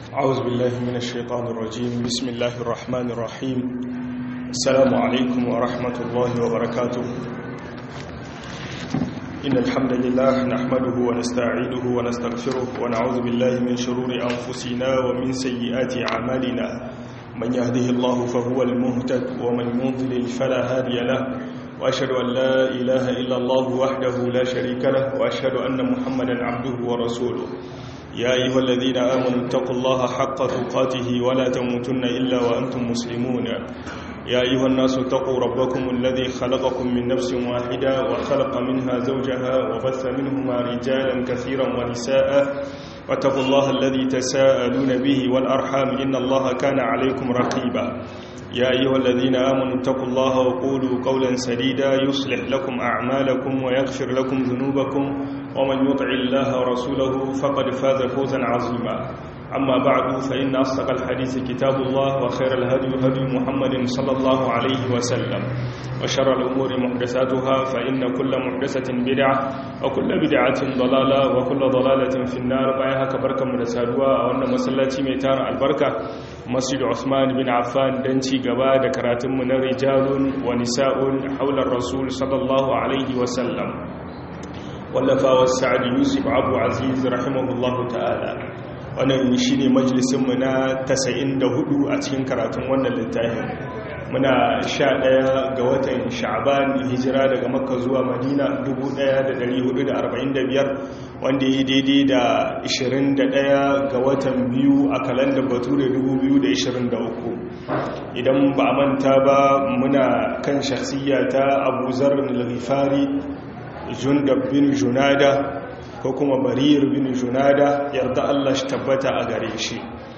أعوذ بالله من الشيطان الرجيم بسم الله الرحمن الرحيم السلام عليكم ورحمة الله وبركاته إن الحمد لله نحمده ونستعينه ونستغفره ونعوذ بالله من شرور أنفسنا ومن سيئات أعمالنا من يهده الله فهو المهتد ومن يضلل فلا هادي له وأشهد أن لا إله إلا الله وحده لا شريك له وأشهد أن محمدا عبده ورسوله يا أيها الذين آمنوا اتقوا الله حق تقاته ولا تموتن إلا وأنتم مسلمون يا أيها الناس اتقوا ربكم الذي خلقكم من نفس واحدة وخلق منها زوجها وبث منهما رجالا كثيرا ونساء واتقوا الله الذي تساءلون به والأرحام إن الله كان عليكم رقيبا يا أيها الذين آمنوا اتقوا الله وقولوا قولا سديدا يصلح لكم أعمالكم ويغفر لكم ذنوبكم ومن يطع الله ورسوله فقد فاز فوزا عظيما أما بعد فإن أصدق الحديث كتاب الله وخير الهدي هدي محمد صلى الله عليه وسلم وشر الأمور محدثاتها فإن كل محدثة بدعة وكل بدعة ضلالة وكل ضلالة في النار بايها كبركة مدسادوا وأن مسلاتي ميتان البركة مسجد عثمان بن عفان دنتي قبا دكراتم من رجال ونساء حول الرسول صلى الله عليه وسلم wallafa wa sa'ad yusuf abu aziz rahimahullahu ta'ala wannan shi ne majalisinmu na 94 a cikin karatun wannan littafin muna 11 ga watan sha'ban hijira daga makka zuwa madina 1445 wanda ya daidai da 21 ga watan biyu a kalandar bature 2023 idan ba a manta ba muna kan shakhsiyya ta abu zarar al-ghifari jundab bin junada ko kuma barir bin junada yarda Allah shi tabbata a gare shi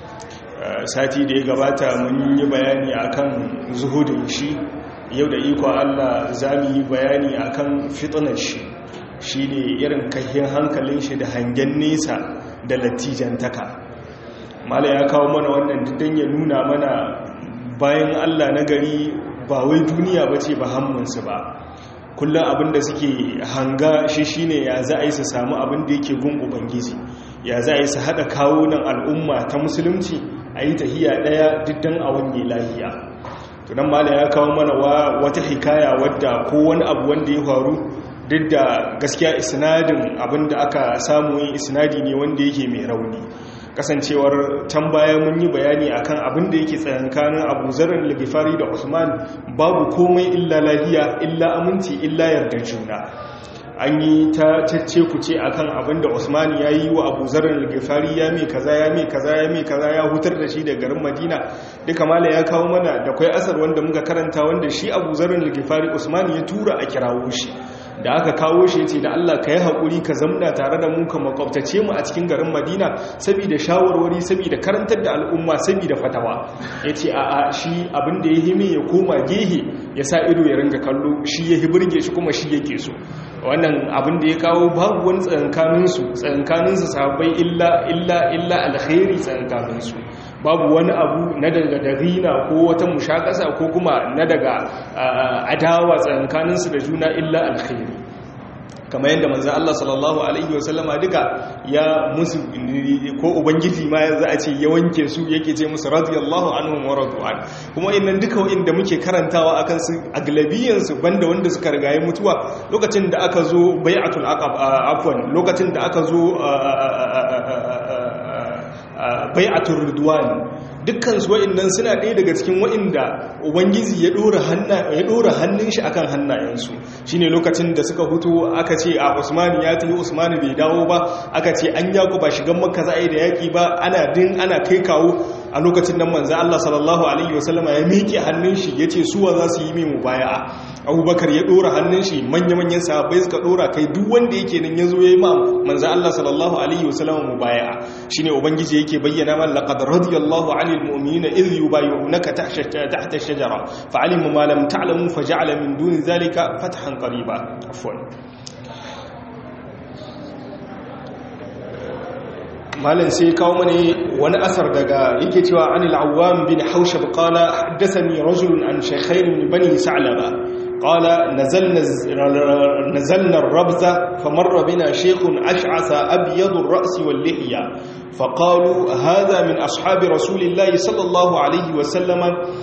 sati da ya gabata mun yi bayani akan zuhudin shi yau da iko Allah za mu yi bayani akan fitnar shi shi ne irin kahin hankalin shi da hangen nesa da latijantaka mala ya kawo mana wannan diddan ya nuna mana bayan Allah na gari ba wai duniya ba ce ba hammunsu ba kullum abinda suke hanga shi shine ya za a yi su samu abinda yake gun ubangiji ya za a yi su haɗa kawo nan al'umma ta musulunci a yi tahiya ɗaya diddan a wanne lahiya tunan mala ya kawo mana wata hikaya wadda ko wani abu wanda ya faru duk da gaskiya isnadin abinda aka samu yin isnadi ne wanda yake mai rauni kasancewar can baya mun yi bayani akan abin da yake tsayankanin abu zarar lagifari da usman babu komai illa lahiya illa aminci illa yarda juna an yi ta cece ku ce akan abin da usman ya yi wa abu zarar lagifari ya mai kaza ya mai kaza ya mai kaza ya hutar da shi da garin madina duka mala ya kawo mana da kwai asar wanda muka karanta wanda shi abu zarar lagifari usman ya tura a kirawo shi da aka kawo shi ce da Allah ka yi haƙuri ka zamna tare da mu ka makwabtace mu a cikin garin madina saboda shawarwari saboda karantar da al'umma saboda fatawa ya ce a shi abin da ya hime ya koma gehe ya sa ido ya ringa kallo shi ya hibirge shi kuma shi yake so wannan abin da ya kawo babu wani tsankaninsu tsankaninsu sahabbai illa illa illa alkhairi tsankaninsu babu wani abu na daga darina ko wata mushakasa ko kuma na daga adawa tsankaninsu da juna illa alkhairi kamar yadda manzo Allah sallallahu alaihi wasallama duka ya musu ko ubangiji ma za a ce ya wanke su yake ce musu radiyallahu anhum wa radu'an kuma innan duka wanda muke karantawa akan su aglabiyan su banda wanda suka rigaye mutuwa lokacin da aka zo bai'atul aqab afwan lokacin da aka zo bai'atul ridwan dukkan su wa'annan suna ɗaya daga cikin wa'inda ubangiji ya ɗora hannun shi akan hannayensu shine lokacin da suka hutu aka ce a usmani ya tafi usmani bai dawo ba aka ce an yaku ba shigan makka za a yi da yaƙi ba ana din ana kai kawo a lokacin nan manzan allah sallallahu alaihi wasallama ya miƙe hannun shi ya ce suwa za su yi mai mubaya'a abubakar ya ɗora hannun shi manya-manyan sahabbai suka ɗora kai duk wanda yake nan ya zo ya yi ma manzan allah sallallahu alaihi wasallama mubaya'a shine ubangiji yake bayyana man laqad radiyallahu anil mu'minina idh yubayyi'unaka tahta ash-shajara fa'alima ma lam ta'lamu faja'ala min duni dhalika fathan qariba afwan malan sai kawo mani wani asar daga yake cewa anil awwam bin haushab qala haddathani rajulun an shaykhayn min bani sa'laba قال نزلنا نزلنا الربز فمر بنا شيخ أشعث أبيض الرأس واللحية فقالوا هذا من أصحاب رسول الله صلى الله عليه وسلم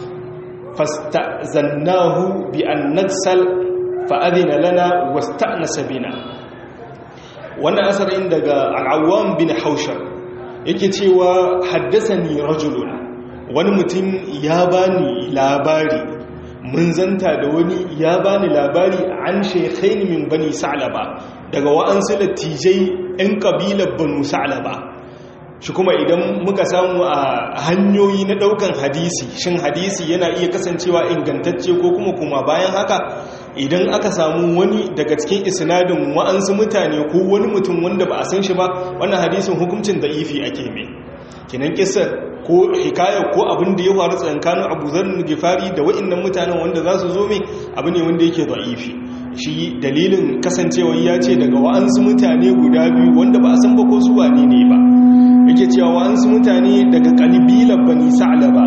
فاستأذناه بأن نغسل فأذن لنا واستأنس بنا وانا أثر عندك العوام بن حوشر yake cewa haddasani rajulun wani mutum ya bani labari mun zanta da wani ya bani labari an shekhaini min bani sa'laba daga wa'ansu lattijai 'yan kabilar banu sa'laba shi kuma idan muka samu a hanyoyi na daukan hadisi shin hadisi yana iya kasancewa ingantacce ko kuma kuma bayan haka idan aka samu wani daga cikin isnadin wa'ansu mutane ko wani mutum wanda ba a san shi ba wannan hadisin hukuncin da ifi ake mai kinan kisa ko hikaya ko abin da ya faru tsakanin Abu Dharr Gifari da wa'annan mutanen wanda za su zo mai abu ne wanda yake da'ifi shi dalilin kasancewa ya ce daga wa'ansu mutane guda biyu wanda ba a san ba ko su wane ne ba yake cewa wa'ansu mutane daga kalibilar bani sa'laba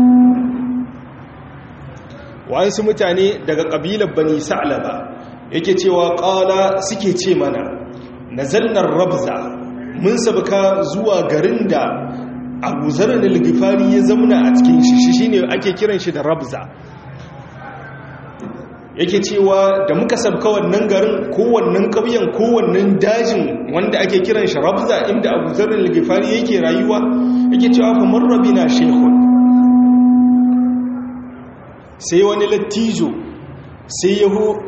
wa'ansu mutane daga kabilar bani sa'laba yake cewa qala suke ce mana nazalnar rabza mun sabka zuwa garin da abu zarar al-gifari ya zamna a cikin shi shine ake kiran shi da rabza yake cewa da muka sabka wannan garin ko wannan ƙauyen ko wannan dajin wanda ake kiran shi rabza inda abu zarar al-gifari yake rayuwa yake cewa fa marrabina shaykhun sai wani lattijo sai yaho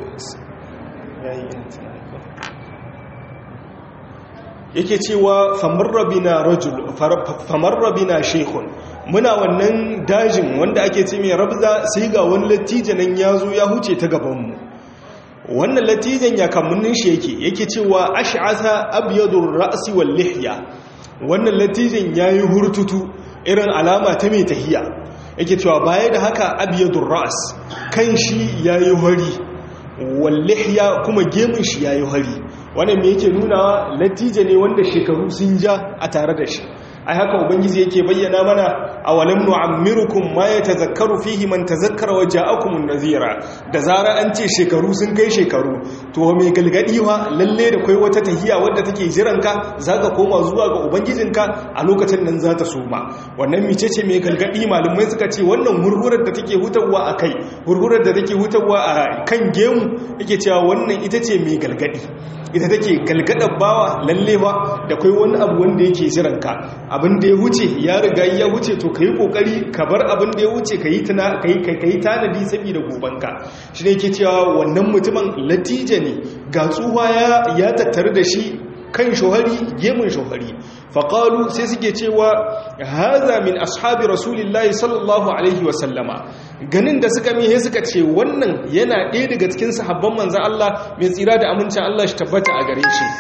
yake cewa famarrabina rajul famarrabina shaykhun muna wannan dajin wanda ake ce mai rabza sai ga wani lattijo nan yazo ya huce ta gaban mu wannan lattijan ya kamunnin shi yake yake cewa ash'asa abyadur ra'si wal lihya wannan lattijan yayi hurtutu irin alama ta mai tahiya yake cewa baya da haka abyadur ra's kan shi yayi hari wal lihya kuma gemun shi yayi hari wannan me yake nuna latija ne wanda shekaru sun ja a tare da shi ai haka ubangiji yake bayyana mana awalam nu'ammirukum ma yatazakkaru fihi man tazakkara wa ja'akumun nazira da zara an ce shekaru sun kai shekaru to me galgadi wa lalle da kai wata tahiya wadda take jiran ka zaka koma zuwa ga ubangijinka a lokacin nan za ta soma wannan micece me galgadi malumai suka ce wannan hurhurar da take hutawa a kai hurhurar da take hutawa a kan gemu yake cewa wannan ita ce me galgadi ita take galgadar bawa lalle ba da kai wani abu wanda yake jiran ka abin da ya wuce ya riga ya wuce to ka yi kokari ka bar abin da ya wuce ka yi tanadi saboda gobanka shi ne ke cewa wannan mutumin latija ne ga tsuwa ya tattare da shi kan shohari gemun shohari faƙalu sai suke cewa haza min ashabi rasulillahi sallallahu alaihi wasallama ganin da suka mihe suka ce wannan yana ɗaya daga cikin sahabban manzan Allah mai tsira da amincin Allah shi tabbata a gare shi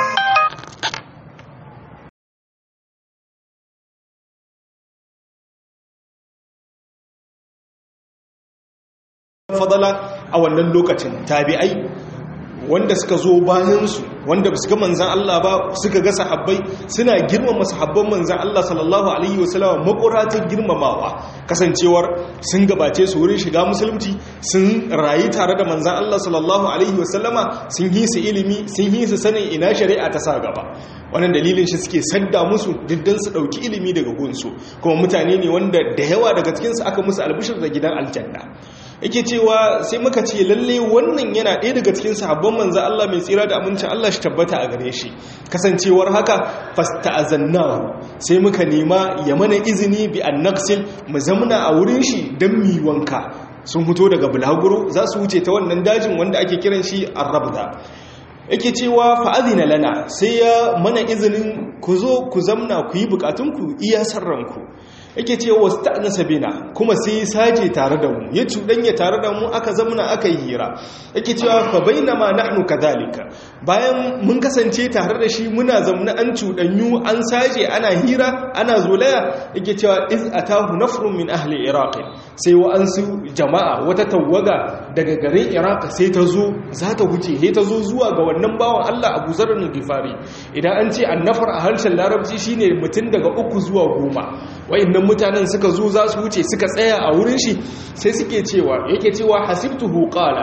fadala a wannan lokacin tabi'ai wanda suka zo bayansu wanda su ga manzan Allah ba suka ga sahabbai suna girmama sahabban manzan Allah sallallahu alaihi wasallam makuratun girmamawa kasancewar sun gabace su wurin shiga musulunci sun rayu tare da manzan Allah sallallahu alaihi wasallama sun yi su ilimi sun yi su sanin ina shari'a ta sa gaba wannan dalilin shi suke sadda musu diddan su dauki ilimi daga gunsu kuma mutane ne wanda da yawa daga cikin su aka musu albishir da gidan aljanna yake cewa sai muka ce lalle wannan yana ɗaya daga cikin sahabban manzo Allah mai tsira da amincin Allah shi tabbata a gare shi kasancewar haka fasta'azannahu sai muka nema ya mana izini bi annaqsil mu zamna a wurin shi dan mi wanka sun fito daga bulaguro za su wuce ta wannan dajin wanda ake kiran shi arrabda yake cewa fa'azina lana sai ya mana izinin ku zo ku zamna ku yi bukatunku iya sarranku yake ce wasu ta'anasa bina kuma sai saje tare da mu ya cuɗanya tare da mu aka zamana aka yi hira yake cewa fa bainama nahnu kadhalika bayan mun kasance tare da shi muna zamna an cuɗanyu an saje ana hira ana zolaya yake cewa iz atahu nafrun min ahli iraq sai wa'ansu jama'a wata tawaga daga garin iraq sai ta zo za ta wuce sai ta zo zuwa ga wannan bawan Allah Abu Zarr al-Ghifari idan an ce annafar a harshen larabci shine mutum daga uku zuwa goma wayannan mutanen suka zo za su wuce suka tsaya a wurin shi sai suke cewa yake cewa hasibtuhu qala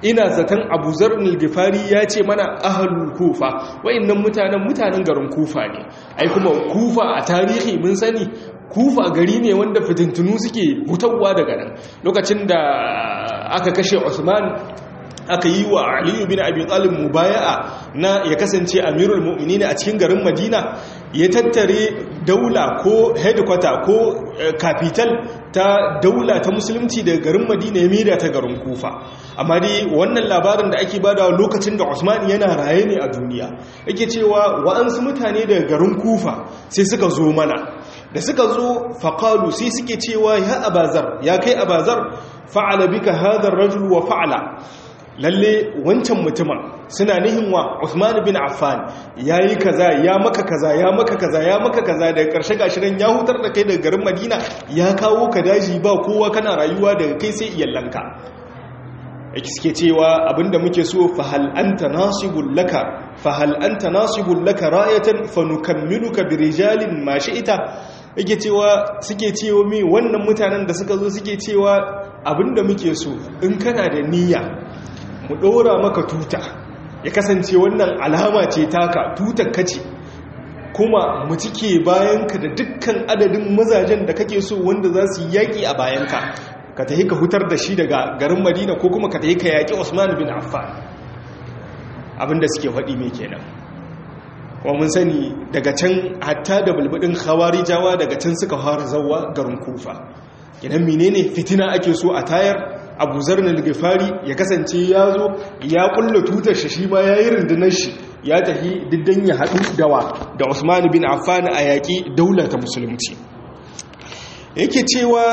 ina zaton abu zarnil gifari ya ce mana ahalul kufa wa'annan mutanen mutanen garin kufa ne ai kuma kufa a tarihi mun sani kufa gari ne wanda fitintunu suke hutawa daga nan lokacin da aka kashe usman aka yi wa aliyu bin abi talib mubaya'a na ya kasance amirul mu'minin a cikin garin madina ya tattare daula ko headquarter ko capital ta daula ta musulunci daga garin madina ya maida ta garin kufa amma dai wannan labarin da ake bada lokacin da usman yana raye ne a duniya yake cewa wa'ansu mutane daga garin kufa sai suka zo mana da suka zo faƙalu sai suke cewa ya abazar ya kai abazar fa'ala bika hadar rajul wa fa'ala lalle wancan mutumin suna nihin wa Uthman bin Affan yayi kaza ya maka kaza ya maka kaza ya maka kaza daga karshe gashiran ya hutar da kai daga garin Madina ya kawo ka daji ba kowa kana rayuwa daga kai sai iyallanka yake suke cewa abinda muke so fa hal anta nasibul laka fa hal anta nasibul laka ra'ayatan fa nukammiluka bi rijalin ma shi'ita yake cewa suke cewa mi wannan mutanen da suka zo suke cewa abinda muke so in kana da niyya mu ɗora maka tuta ya kasance wannan alama ce taka tutar kace kuma mu cike bayanka da dukkan adadin mazajen da kake so wanda za su yaƙi a bayanka ka tafi ka hutar da shi daga garin madina ko kuma ka tafi ka yaƙi usman bin affan abinda suke faɗi mai kenan kuma mun sani daga can hatta da bulbudin khawarijawa daga can suka fara zawa garin kufa idan menene fitina ake so a tayar abu zarnal gifari ya kasance ya zo ya kulla tutar shi ma ya yi rundunar shi ya tafi diddan ya haɗu dawa da usman bin affan a yaƙi daular ta musulunci yake cewa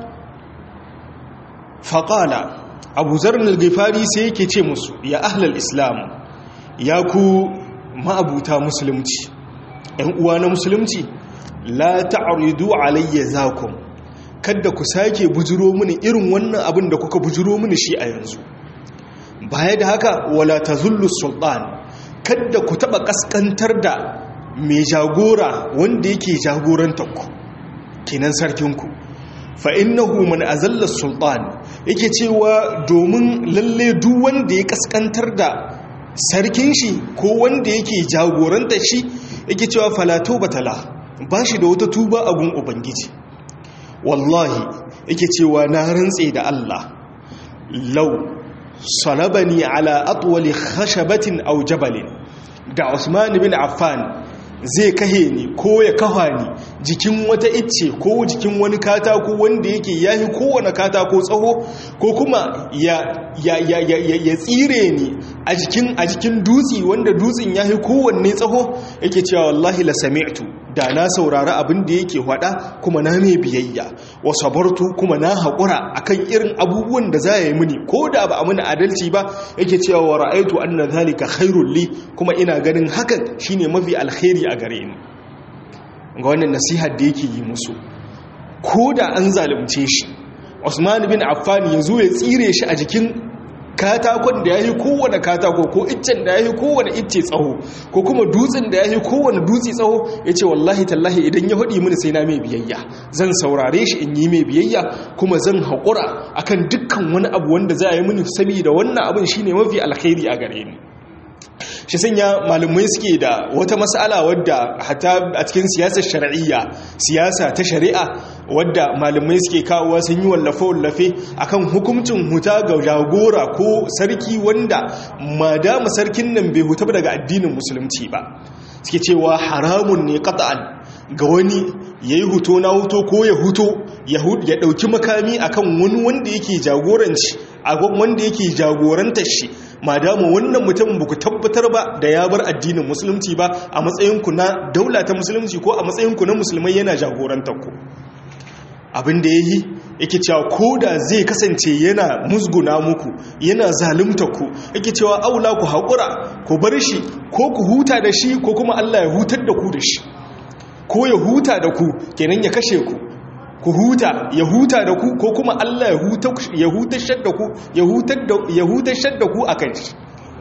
faƙala abu zarnal gifari sai yake ce musu ya ahlal islam ya ku ma'abuta musulunci ‘yan uwa na musulunci la ta'aridu alayya zakum kada ku sake bujiro mini irin wannan abin da kuka bujiro mini shi a yanzu baya da haka wala tazullu sultan kada ku taba kaskantar da mai jagora wanda yake jagorantar ku kenan sarkinku fa innahu man azalla sultan yake cewa domin lalle duk wanda ya kaskantar da sarkin shi ko wanda yake jagorantar shi yake cewa fala batala ba shi da wata tuba a gun ubangiji wallahi yake cewa na rantse da Allah lau salabani ala atwali khashabatin aw jabalin da Usman bin Affan zai kahe ni ko ya kafa ni jikin wata icce ko jikin wani katako wanda yake yahi kowane katako tsaho ko kuma ya ya ya ya ya tsire ni a jikin a jikin dutsi wanda dutsin yahi kowanne tsaho yake cewa wallahi la sami'tu da na saurari abin da yake hada kuma na mai biyayya wa sabartu kuma na haƙura akan irin abubuwan da za yi mini ko da ba a mini adalci ba yake cewa wa ra'aitu anna zalika khairul li kuma ina ganin hakan shine mafi alkhairi a gare ni ga wannan nasihar da yake yi musu ko da an zalunce shi Usman bin Affan ya zo ya tsire shi a jikin katakon da ya yi kowane katako ko iccen da ya yi kowane icce tsaho ko kuma dutsen da ya yi kowane dutse tsaho ya ce wallahi tallahi idan ya haɗi mini sai na mai biyayya zan saurare shi in yi mai biyayya kuma zan haƙura akan dukkan wani abu wanda za a yi mini saboda wannan abin shine mafi alkhairi a gare ni shi sanya malumai suke da wata mas'ala wadda hata a cikin siyasar shari'iyya siyasa ta shari'a wadda malumai suke kawowa sun yi wallafe-wallafe akan hukuncin huta ga jagora ko sarki wanda madama sarkin nan bai huta daga addinin musulunci ba suke cewa haramun ne qat'an ga wani yayi huto na huto ko ya huto ya dauki makami akan wani wanda yake jagoranci a wanda yake jagorantar shi madamu wannan mutum ba ku tabbatar ba da ya bar addinin musulunci ba a matsayinku na daula ta musulunci ko a matsayinku na musulmai yana jagorantar ku abin da ya yi yake cewa ko da zai kasance yana musguna muku yana zalunta ku yake cewa aula ku haƙura ku bar shi ko ku huta da shi ko kuma Allah ya hutar da ku da shi ko ya huta da ku kenan ya kashe ku ku huta ya huta da ku ko kuma Allah ya hutar da ku ya hutar da ku a kan shi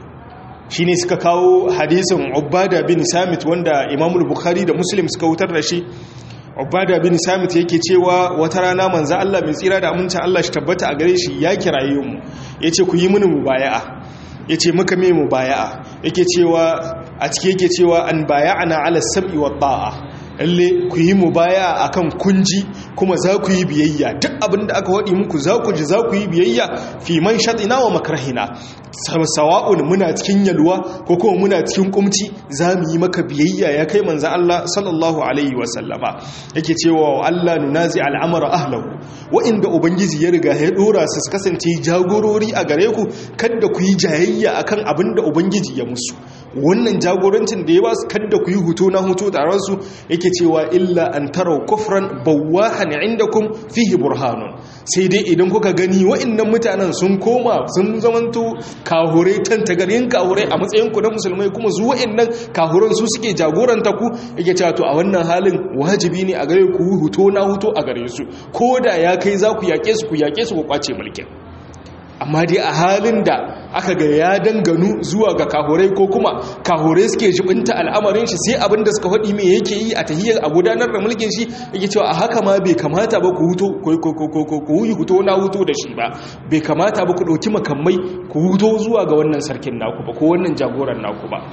shi ne suka kawo hadisin ubada bin samit wanda imamul bukhari da muslim suka hutar da shi ubada bin samit yake cewa wata rana manzo Allah mai tsira da amincin Allah shi tabbata a gare shi ya kiraye mu yace ku yi mini mubaya'a yace muka me mubaya'a yake cewa a cike yake cewa an baya'ana ala sam'i wa ta'a lalle ku yi mubaya akan kunji kuma za ku yi biyayya duk abin da aka waɗi muku za ku ji za ku yi biyayya fi man shaɗina wa makarahina sawa'un muna cikin yalwa ko kuma muna cikin kumci za mu yi maka biyayya ya kai manzan Allah sallallahu alaihi wasallama yake cewa wa Allah nunazi al'amara ahlahu wa'inda ubangiji ya riga ya dora su su kasance jagorori a gare ku kada ku yi jayayya akan abin da ubangiji ya musu wannan jagorancin da ya ba su kada ku yi hutu na hutu taron su yake cewa illa an tarau kufran bawahan indakum fihi burhanun sai dai idan kuka gani wa'annan mutanen sun koma sun zamanto kahure tantagarin kahure a matsayin ku na musulmai kuma su wa'annan kahuran su suke jagoranta ku yake cewa to a wannan halin wajibi ne a gare ku huto na huto a gare su ko da ya kai za ku yake su ku yake su ku kwace mulkin amma dai a halin da aka ga ya danganu zuwa ga kahurai ko kuma kahurai suke jibinta al'amarin shi sai abin da suka faɗi mai yake yi a tahiyar a gudanar da mulkin shi yake cewa a haka ma bai kamata ba ku huto ku yi huto na huto da shi ba bai kamata ba ku ɗauki makamai ku huto zuwa ga wannan sarkin naku ba ko wannan jagoran naku ba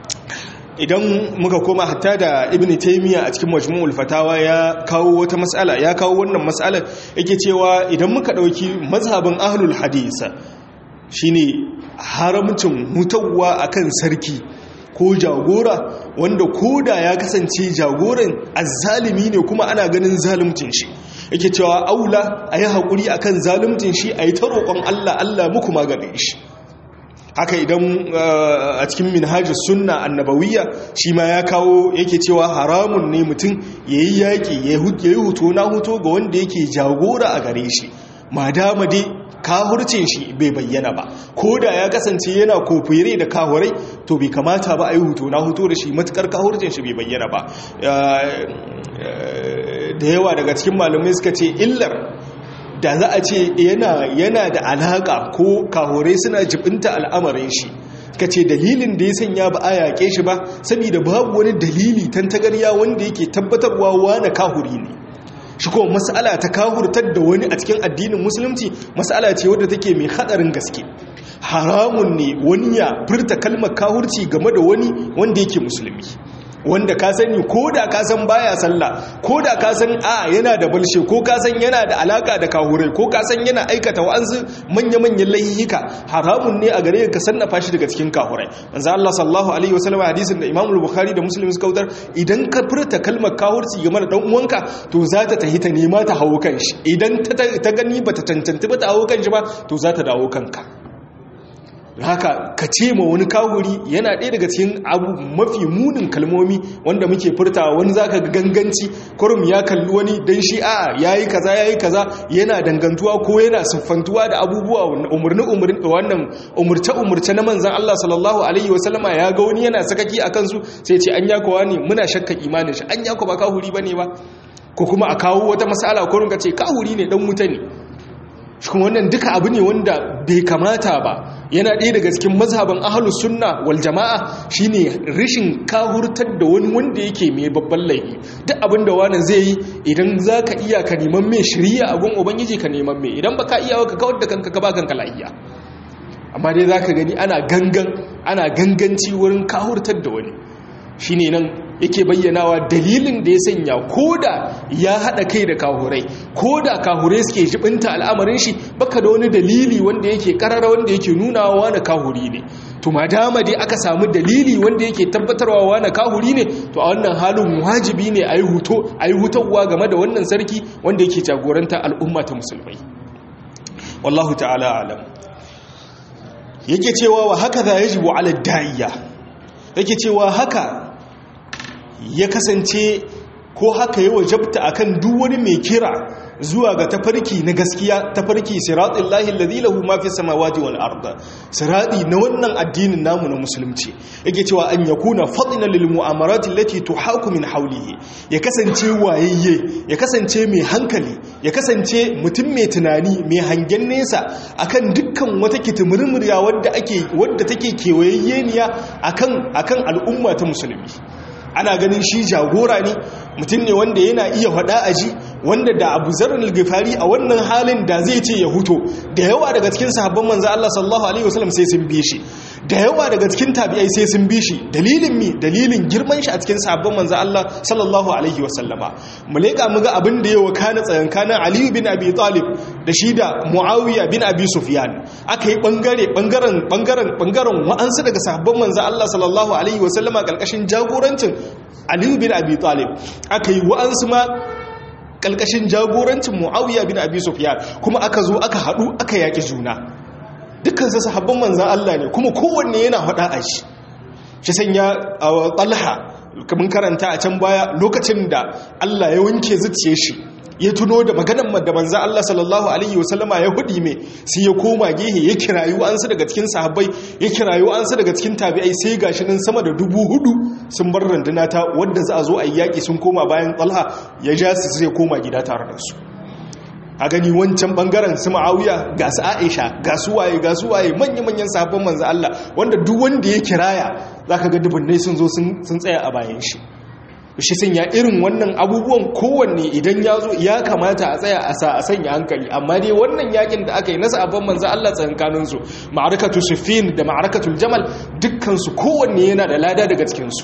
idan muka koma hatta da ibn taymiya a cikin majmu'ul fatawa ya kawo wata mas'ala ya kawo wannan mas'alar yake cewa idan muka dauki mazhabin ahlul hadith shine haramcin mutawwa akan sarki ko jagora wanda koda ya kasance jagoran azzalimi ne kuma ana ganin zalimcin shi yake cewa aula ayi hakuri akan zalimcin shi ayi ta roƙon Allah Allah muku maganin shi haka idan a cikin minhajus sunna annabawiyya shi ma ya kawo yake cewa haramun ne mutum yayi yaki yayi huto na huto ga wanda yake jagora a gare shi madama dai kahurcin shi bai bayyana ba ko da ya kasance yana kofire da kahurai to bai kamata ba a yi huto na huto da shi matukar kahurcin shi bai bayyana ba da yawa daga cikin malamai suka ce illar da za a ce yana da alaƙa ko kahorai suna jibinta al'amarin shi ka ce dalilin da ya sanya ba a yaƙe shi ba saboda babu wani dalili tantagarya wanda yake tabbatarwa wane kahuri ne shi kuma mas'ala ta kahurtar da wani a cikin addinin musulunci mas'ala ce wadda take mai hadarin gaske haramun ne wani ya furta kalmar kahurci game da wani wanda yake musulmi wanda ka sani ko da ka san baya sallah ko da ka san a yana da balshe ko ka san yana da alaka da kahurai ko ka san yana aikata wa'ansu manya-manyan laihika haramun ne a gare ka sannafa shi daga cikin kahurai manzo Allah sallallahu alaihi wasallam hadisin da Imam Bukhari da Muslim suka wutar idan ka furta kalmar kahurci game da dan uwanka to za ta tahi ta nema ta hawo kan shi idan ta gani bata cancanci ba ta hawo kan shi ba to za ta dawo kanka haka ka ce ma wani kawuri yana ɗaya daga cikin abu mafi munin kalmomi wanda muke furtawa wani zaka ga ganganci kurum ya kalli wani dan shi a yayi kaza yayi kaza yana dangantuwa ko yana siffantuwa da abubuwa umurni umurni wannan umurce umurce na manzon Allah sallallahu alaihi wasallama ya ga wani yana sakaki akan su sai ce an yakowa ne muna shakka imanin shi an yako ba kawuri bane ba ko kuma a kawo wata mas'ala ko runga ce kawuri ne dan wuta ne kuma wannan duka abu ne wanda bai kamata ba yana ɗaya daga cikin mazhaban ahlus sunna wal jama'a shine rishin kahurtar da wani wanda yake mai babban laifi duk abin da wani zai yi idan zaka iya ka neman mai shiriya a gun ubangiji ka neman mai idan baka iya ka kawar da kanka ka ba kanka lafiya amma dai zaka gani ana gangan ana ganganci wurin kahurtar da wani shine nan yake bayyanawa dalilin da ya sanya koda ya hada kai da kahurai koda kahurai suke jibinta al'amarin shi baka da wani dalili wanda yake karara wanda yake nunawa na kahuri ne to madama dai aka samu dalili wanda yake tabbatarwa na kahuri ne to a wannan halin wajibi ne ayi huto ayi hutawa game da wannan sarki wanda yake jagoranta al'umma ta musulmai wallahu ta'ala alam yake cewa wa haka za yajibu ala da'iya yake cewa haka ya kasance ko haka yi wajabta akan duk wani mai kira zuwa ga tafarki na gaskiya tafarki siratul lahi alladhi lahu ma fis samawati wal ard sirati na wannan addinin namu na musulunci yake cewa an yakuna fadina lil mu'amarat allati tuhaku min hawlihi ya kasance wayayye ya kasance mai hankali ya kasance mutum mai tunani mai hangen nesa akan dukkan wata kitimurmuriya wadda ake wadda take kewayayyeniya akan akan al'umma ta musulmi ana ganin shi jagora ne mutum ne wanda yana iya faɗa aji wanda da abu zarar gifari a wannan halin da zai ce ya huto da yawa daga cikin sahabban manzo Allah sallallahu alaihi wasallam sai sun bi shi da yawa daga cikin tabi'ai sai sun bi shi dalilin mi dalilin girman shi a cikin sahabban manzo Allah sallallahu alaihi wasallama mu leka mu ga abin da ya wakana tsayankanin Ali bin Abi Talib da shi da Muawiya bin Abi Sufyan aka yi bangare bangaren bangaren bangaren wa'ansu daga sahabban manzo Allah sallallahu alaihi wasallama kalkashin jagorancin Ali bin Abi Talib aka yi wa'ansu ma kalkashin jagorancin Muawiya bin Abi Sufyan kuma aka zo aka hadu aka yaki juna dukkansu sahabban manzan Allah ne kuma kowanne yana faɗa a shi shi sanya a talha kamar karanta a can baya lokacin da Allah ya wanke zuciye shi ya tuno da maganan da manzan Allah sallallahu alaihi wasallama ya hudi mai sai ya koma gehe ya kirayu an su daga cikin sahabbai ya kirayu an su daga cikin tabi'ai sai gashi nan sama da dubu hudu sun bar randuna ta wadda za a zo a yi yaƙi sun koma bayan talha ya ja su sai koma gida tare da su a gani wancan bangaren su ma'auya ga su aisha ga su waye ga su waye manya-manyan sabon manzo Allah wanda duk wanda ya kiraya za ka ga dubunnai sun zo sun tsaya a bayan shi shi sun ya irin wannan abubuwan kowanne idan ya zo ya kamata a tsaya a sa a sanya hankali amma dai wannan yakin da aka yi na sabon manzo Allah tsankaninsu ma'arakatu sufin da ma'arakatul jamal dukkansu kowanne yana da lada daga cikinsu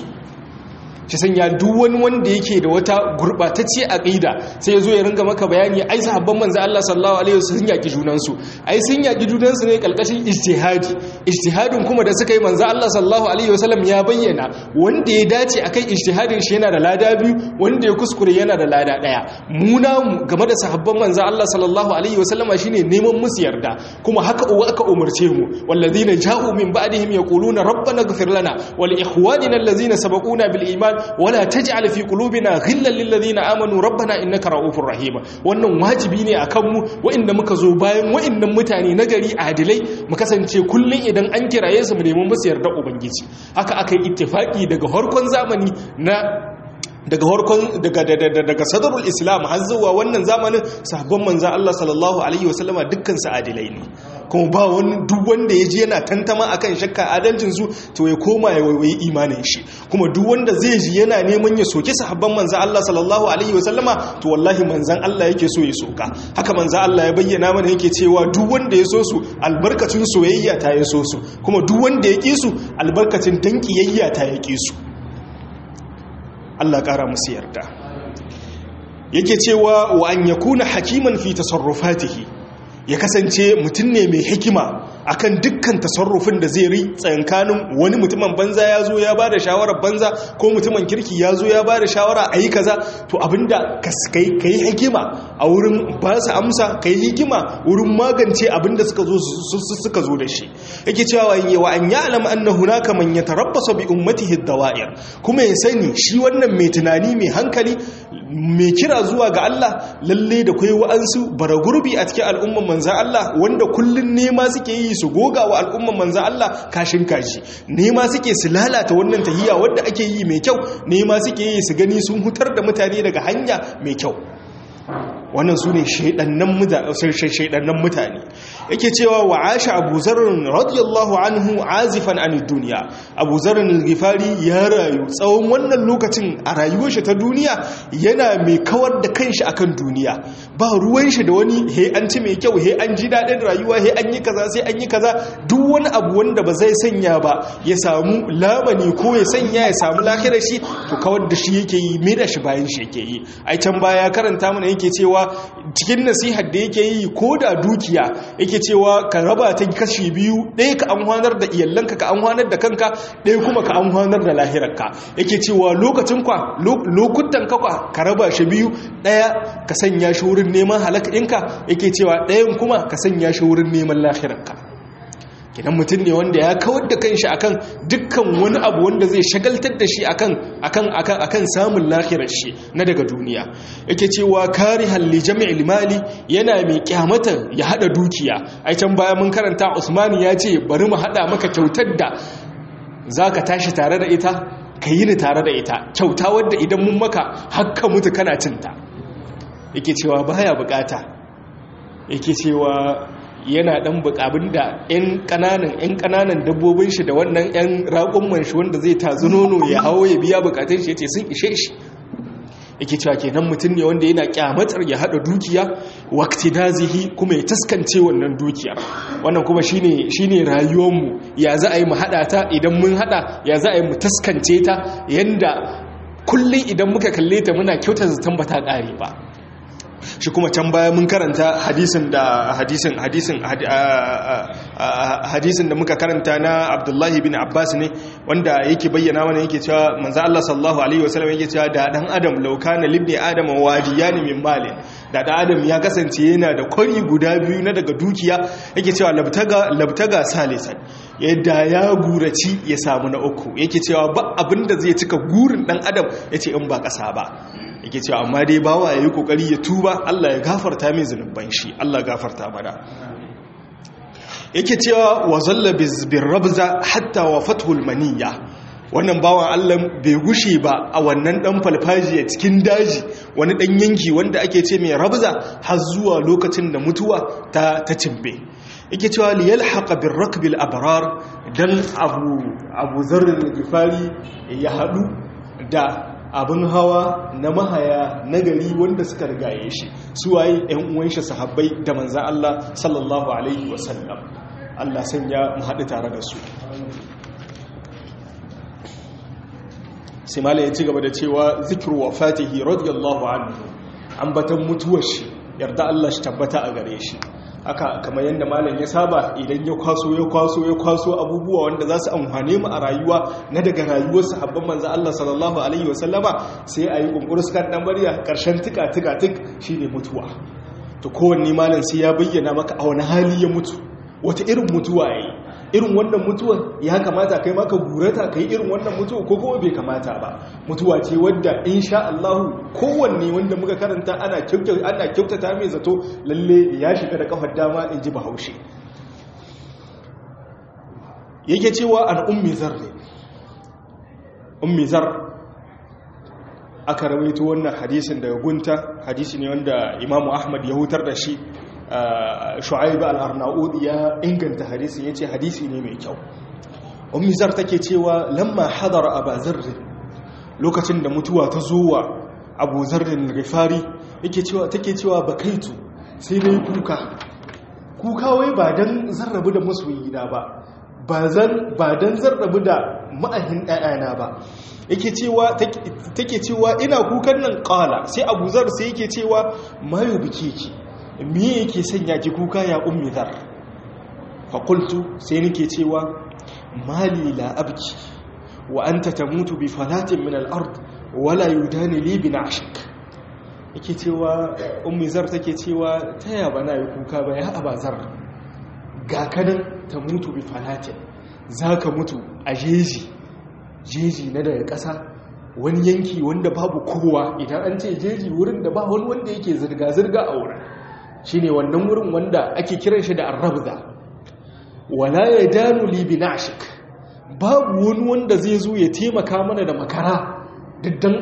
shi sanya duk wani wanda yake da wata gurbatacce aqida sai yazo ya ringa maka bayani ai sahabban manzo Allah sallallahu alaihi wasallam sun yaki junan su ai sun yaki junan su ne kalkashin ijtihadi ijtihadin kuma da suka yi manzo Allah sallallahu alaihi wasallam ya bayyana wanda ya dace akan ijtihadin shi yana da lada biyu wanda ya kuskure yana da lada daya mu namu game da sahabban manzo Allah sallallahu alaihi wasallama shine neman musu yarda kuma haka uwa aka umarce mu walladhina ja'u min ba'dihim yaquluna rabbana ighfir lana wa li ikhwanina allazina sabaquna bil iman wala taj'al fi qulubina ghillan lil ladina amanu rabbana innaka ra'ufur rahim wannan wajibi ne akan mu wa'inda muka zo bayan wa'innan mutane nagari adilai mu kasance kullun idan an kiraye su mu nemi musu yarda ubangiji haka aka yi ittifaki daga harkon zamani na daga harkon daga daga sadarul islam har zuwa wannan zamanin sahabban manzon Allah sallallahu alaihi wasallama dukkan su adilai ne kuma ba wani duk wanda ya je yana tantama akan shakka adalcin su to ya koma ya waiwayi imanin shi kuma duk wanda zai ji yana neman ya soke sahabban manzon Allah sallallahu alaihi wasallama to wallahi manzon Allah yake so ya soka haka manzon Allah ya bayyana mana yake cewa duk wanda ya so su albarkacin soyayya ta ya so su kuma duk wanda ya ki su albarkacin dankiyayya ta ya ki su Allah ƙara musu yarda yake cewa wa an yakuna hakiman fi tasarrufatihi ya kasance mutum ne mai hikima akan dukkan tasarrufin da zai ri tsankanin wani mutumin banza ya zo ya bada shawarar banza ko mutumin kirki ya zo ya bada shawara a yi kaza to abinda ka yi hikima a wurin ba su amsa ka yi hikima wurin magance abinda suka zo suka zo da shi yake cewa wa an ya alama anna hunaka man yatarabbasa bi ummatihi dawa'ir kuma ya sani shi wannan mai tunani mai hankali mai kira zuwa ga Allah lalle da kai wa'ansu baragurbi a cikin al'umman manzan Allah wanda kullun nema suke yi su goga wa al'umman manzan Allah kashin kashi nema suke su lalata wannan tahiya wadda ake yi mai kyau nema suke yi su gani sun hutar da mutane daga hanya mai kyau wannan su ne shaidannan mutane yake cewa wa asha abu zarin radiyallahu anhu azifan an duniya abu zarin al-gifari ya rayu tsawon wannan lokacin a rayuwar shi ta duniya yana mai kawar da kanshi akan duniya ba ruwan shi da wani he an ci mai kyau he an ji daɗin rayuwa he an yi kaza sai an yi kaza duk wani abu wanda ba zai sanya ba ya samu lamani ko ya sanya ya samu lahirar shi to kawar da shi yake yi mai da shi bayan shi yake yi ai can baya karanta mana yake cewa cikin nasihar da yake yi ko da dukiya yake cewa ka raba ta kashi biyu ɗaya ka amfanar da iyalanka ka amfanar da kanka ɗaya kuma ka amfanar da lahirarka yake cewa lokacin kwa lokutan ka kwa ka raba shi biyu ɗaya ka sanya shi wurin neman halaka ɗinka yake cewa ɗayan kuma ka sanya shi wurin neman lahirarka kidan mutum ne wanda ya kawar da kanshi akan dukkan wani abu wanda zai shagaltar da shi akan akan akan akan samun lahirar shi na daga duniya yake cewa karihan li jami'il mali yana mai kyamata ya hada dukiya ai can baya mun karanta Usman ya ce bari mu hada maka kyautar da zaka tashi tare da ita ka yi ni tare da ita kyauta wadda idan mun maka hakka mutu kana cinta yake cewa baya bukata yake cewa yana dan bukabin da yan kananan yan kananan dabbobin shi da wannan yan raƙumman shi wanda zai tazu nono ya hawo ya biya bukatun shi yace sun ishe shi yake cewa kenan mutum ne wanda yana kyamatar ya hada dukiya waqti dazihi kuma ya taskance wannan dukiya wannan kuma shine shine rayuwar mu ya za a yi mu hada ta idan mun hada ya za a yi mu taskance ta yanda kullum idan muka kalle ta muna kyautar zaton ba ta kare ba shi kuma can baya mun karanta hadisin da hadisin hadisin hadisin da muka karanta na Abdullahi bin Abbas ne wanda yake bayyana mana yake cewa manzo Allah sallallahu alaihi wasallam yake cewa da dan adam law kana libni adam wadiyan min malin da dan adam ya kasance yana da kwari guda biyu na daga dukiya yake cewa labtaga labtaga salisan yadda ya guraci ya samu na uku yake cewa ba abinda zai cika gurin dan adam yace in ba kasa ba yake cewa amma dai bawa ya yi kokari ya tuba Allah ya gafarta mai zunuban shi Allah gafarta mana yake cewa wa zalla bir rabza hatta wa fathul maniyya wannan bawan Allah bai gushe ba a wannan dan falfajiya cikin daji wani dan yanki wanda ake ce mai rabza har zuwa lokacin da mutuwa ta ta cimbe yake cewa li yalhaqa bir rakbil abrar dan abu abu zarrin gifari ya hadu da abin hawa na mahaya na gari wanda suka rigaye shi su waye ‘yan uwan shi sahabbai da manzan Allah sallallahu Alaihi wasallam Allah sanya mu haɗu tare da su simala ya ci gaba da cewa zikiru wa fatihi radiyallahu anhu ambatan mutuwar shi yarda Allah shi tabbata a gare shi haka kamar yadda malam ya saba idan ya kwaso ya kwaso ya kwaso abubuwa wanda za su amfane mu a rayuwa na daga rayuwar sahabban manzo Allah sallallahu alaihi wasallama sai a yi kunkurus kan dan bariya karshen tika tika tik shine mutuwa to kowanne malam sai ya bayyana maka a wani hali ya mutu wata irin mutuwa yayi irin wannan mutuwan ya kamata kai maka gurata kai irin wannan mutuwa ko kuma bai kamata ba mutuwa ce wadda insha Allah kowanne wanda muka karanta ana kyautata ana kyautata mai zato lalle ya shiga da kafar dama in ji bahaushe yake cewa an ummi zar ne ummi zar aka rawaito wannan hadisin daga gunta hadisi ne wanda imamu ahmad ya hutar da shi shu'aib al-arnaud ya inganta hadisin yace hadisi ne mai kyau ummi zar take cewa lamma hadara aba zarr lokacin da mutuwa ta zo wa abu zarr al-ghifari yake cewa take cewa bakaitu sai nayi kuka kuka wai ba dan zarrabu da masoyina ba ba zan ba dan zarrabu da ma'ahin ɗayana ba yake cewa take cewa ina kukan nan qala sai abu zar sai yake cewa mayu bikiki me yake sanya ki kuka ya ummi zar faƙultu sai nake cewa mali la abki wa anta tamutu bi falatin min al-ard wala yudani li bi nashik yake cewa ummi zar take cewa taya bana yi kuka ba ya abazar ga kanan tamutu bi falatin zaka mutu a jeji jeji na daga ƙasa wani yanki wanda babu kowa idan an ce jeji wurin da ba wani wanda yake zirga-zirga a wurin shi ne wannan wurin wanda ake kiran shi da arrabza wala ya danu libi nashik babu wani wanda zai zo ya taimaka mana da makara diddan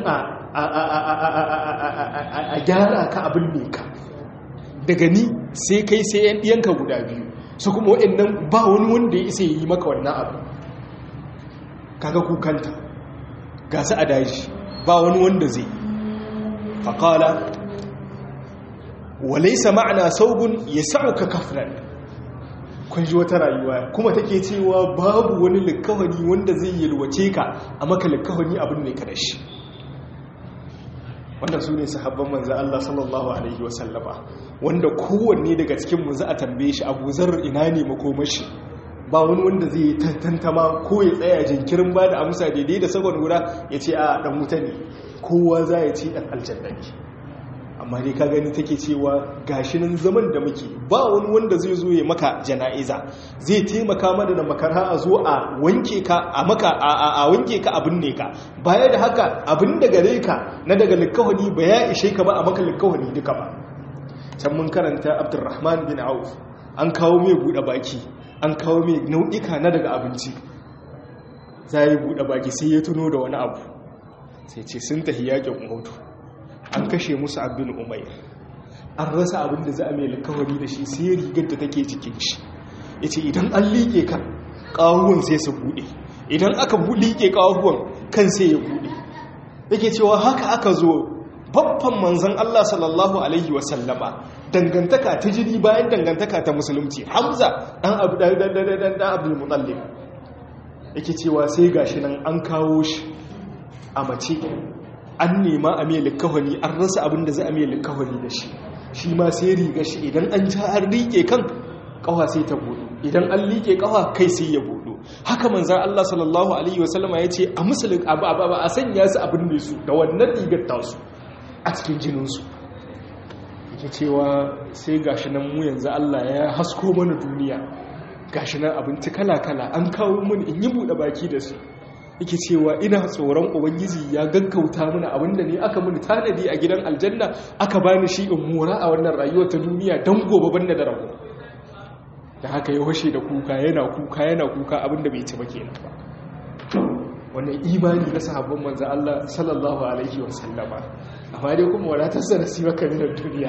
a gyara ka abin ne ka daga ni sai kai sai yan ɗiyanka guda biyu su kuma waɗannan ba wani wanda ya isa yi maka wannan abu kaga kukanta ga su a daji ba wani wanda zai faƙala walaisa ma'ana saugun ya sa'uka kafnan kun ji wata rayuwa kuma take cewa babu wani likawani wanda zai yalwace ka a maka likawani abin ne kada shi wanda su ne sahabban manzo Allah sallallahu alaihi wasallama wanda kowanne daga cikin mu za a tambaye shi Abu Zar ina ne makomashi ba wani wanda zai tantantama ko ya tsaya jinkirin ba da amsa daidai da sakon guda ya ce a dan wuta ne kowa za ya ci dan aljanna ne amma dai ka gani take cewa gashi nan zaman da muke ba wani wanda zai zo ya maka jana'iza zai taimaka mana da makara a zo a wanke ka a maka a wanke ka abin ne ka baya da haka abin da gare ka na daga likawani ba ya ishe ka ba a maka likawani duka ba can mun karanta abdurrahman bin auf an kawo mai buɗe baki an kawo mai nau'ika na daga abinci za yi buɗe baki sai ya tuno da wani abu sai ce sun tafi yakin hudu an kashe musu abin umair an rasa abin da za a mai likawari da shi sai rigar da take cikin shi ya ce idan an liƙe kan ƙawuwan sai su buɗe idan aka liƙe ƙawuwan kan sai ya buɗe yake cewa haka aka zo babban manzan Allah sallallahu Alaihi wasallama dangantaka ta jini bayan dangantaka ta musulunci hamza ɗan abdul mutallib yake cewa sai gashi nan an kawo shi a mace an nema a mai likawani an rasa abin da za a mai likawani da shi shi ma sai riga shi idan an ja har riƙe kan ƙawa sai ta buɗu idan an liƙe ƙawa kai sai ya buɗu haka manzan Allah sallallahu Alaihi wasallama ya ce a musulun a sanya su abin da su da wannan rigar tasu a cikin jininsu yake cewa sai gashi nan mu yanzu Allah ya hasko mana duniya gashi nan abinci kala-kala an kawo mun in yi buɗe baki da su yake cewa ina tsoron ubangiji ya gaggauta mana abinda ne aka muni tanadi a gidan aljanna aka bani shi in mora a wannan rayuwar ta duniya don gobe banda da rago da haka ya washe da kuka yana kuka yana kuka abinda bai ci ba kenan ba wannan imani na sahabban manzan Allah sallallahu alaihi wasallama amma dai kuma wadatar sa nasiba ka minar duniya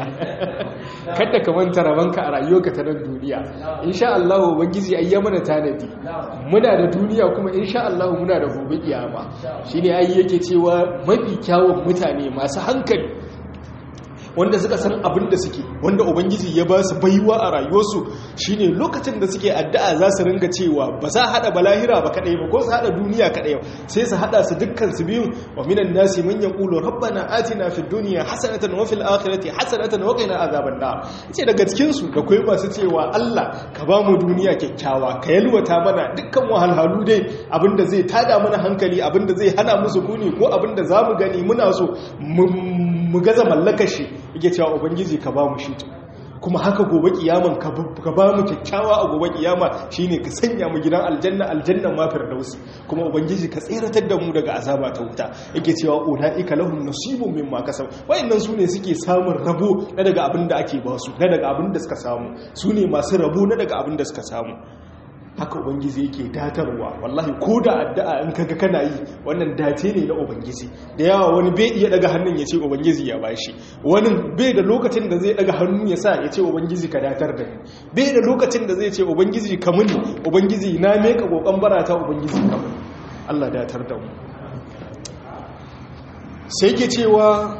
kada ka manta rabanka a rayuwarka ta nan duniya insha Allah ubangiji ai ya mana tanadi muna da duniya kuma insha Allah muna da gobe kiyama shine ai yake cewa mafi kyawun mutane masu hankali wanda suka san abin da suke wanda ubangiji ya ba su baiwa a rayuwarsu shine lokacin da suke addu'a za su ringa cewa ba za hada balahira ba kadai ba ko su hada duniya kadai ba sai su hada su dukkan su biyun wa minan nasi man yaqulu rabbana atina fid dunya hasanatan wa fil akhirati hasanatan wa qina azaban nar ce daga cikin su da kai masu cewa Allah ka ba mu duniya kyakkyawa ka yalwata mana dukkan wahalhalu dai abinda zai tada mana hankali abinda zai hana mu sukuni ko abinda zamu gani muna so mu gaza mallakar shi yake cewa ubangiji ka ba mu shi kuma haka gobe kiyaman ka ba mu kyakkyawa a gobe kiyama shine ka sanya mu gidan aljanna aljanna ma firdausi kuma ubangiji ka tseratar da mu daga azaba ta wuta yake cewa ulaika lahum nasibun mimma kasab wayannan sune suke samun rabo na daga abin da ake ba su na daga abin da suka samu sune masu rabo na daga abin da suka samu haka ubangiji yake datarwa wallahi ko da addu'a in kaga kana yi wannan dace ne na ubangiji da yawa wani bai iya daga hannun ya ce ubangiji ya bashi wani bai da lokacin da zai daga hannu ya sa ya ce ubangiji ka datar da ni bai da lokacin da zai ce ubangiji ka muni ubangiji na meka kokon barata ubangiji ka muni Allah datar da mu sai ke cewa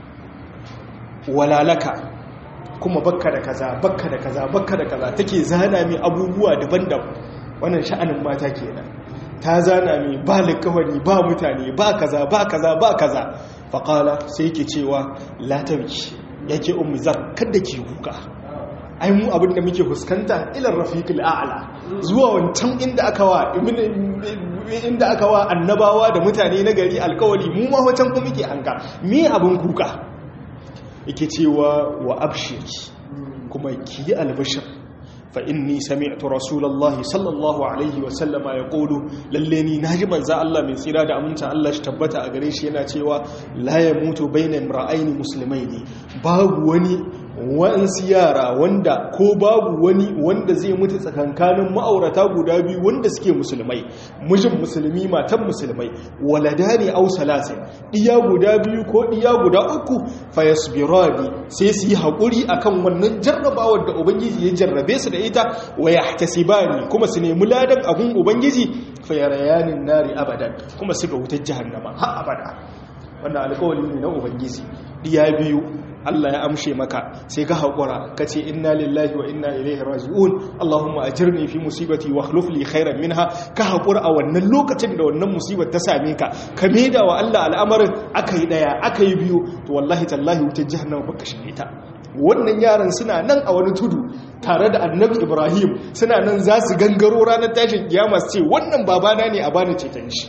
walalaka kuma bakka da kaza bakka da kaza bakka da kaza take zana mai abubuwa daban-daban wannan sha'anin mata kenan ta zana mai ba likawani ba mutane ba kaza ba kaza ba kaza faƙala sai yake cewa latarki yake ummi zan kada ki kuka ai mu abin da muke fuskanta ilar rafiqil a'la zuwa wancan inda aka wa inda aka wa annabawa da mutane na gari alkawali mu ma wancan kuma muke hanka me abin kuka yake cewa wa abshiri kuma ki yi albashir fa inni sami'tu rasulullahi sallallahu alaihi wa sallama ya qulu lalle ni naji manzo Allah mai tsira da aminta Allah shi tabbata a gare shi yana cewa la yamutu baina imra'aini muslimaini babu wani wa'ansu yara wanda ko babu wani wanda zai mutu tsakankanin ma'aurata guda biyu wanda suke musulmai mijin musulmi matan musulmai waladani aw salasin diya guda biyu ko diya guda uku fayasbirani sai su yi hakuri akan wannan jarrabawar da ubangiji ya jarrabe su da ita wa yahtasibani kuma su nemi ladan abun ubangiji fayarayanin nari abadan kuma su ga wutar jahannama har abada wannan alƙawari ne na ubangiji diya biyu Allah ya amshe maka sai ka haƙura ka ce inna lillahi wa inna ilaihi raji'un Allahumma ajirni fi musibati wa akhlif li khairan minha ka haƙura a wannan lokacin da wannan musibar ta same ka ka maida wa Allah al'amarin akai daya akai biyu to wallahi tallahi wutar jahannama baka shige ta wannan yaran suna nan a wani tudu tare da annabi Ibrahim suna nan za su gangaro ranar tashin kiyama su ce wannan babana ne a bani ceton shi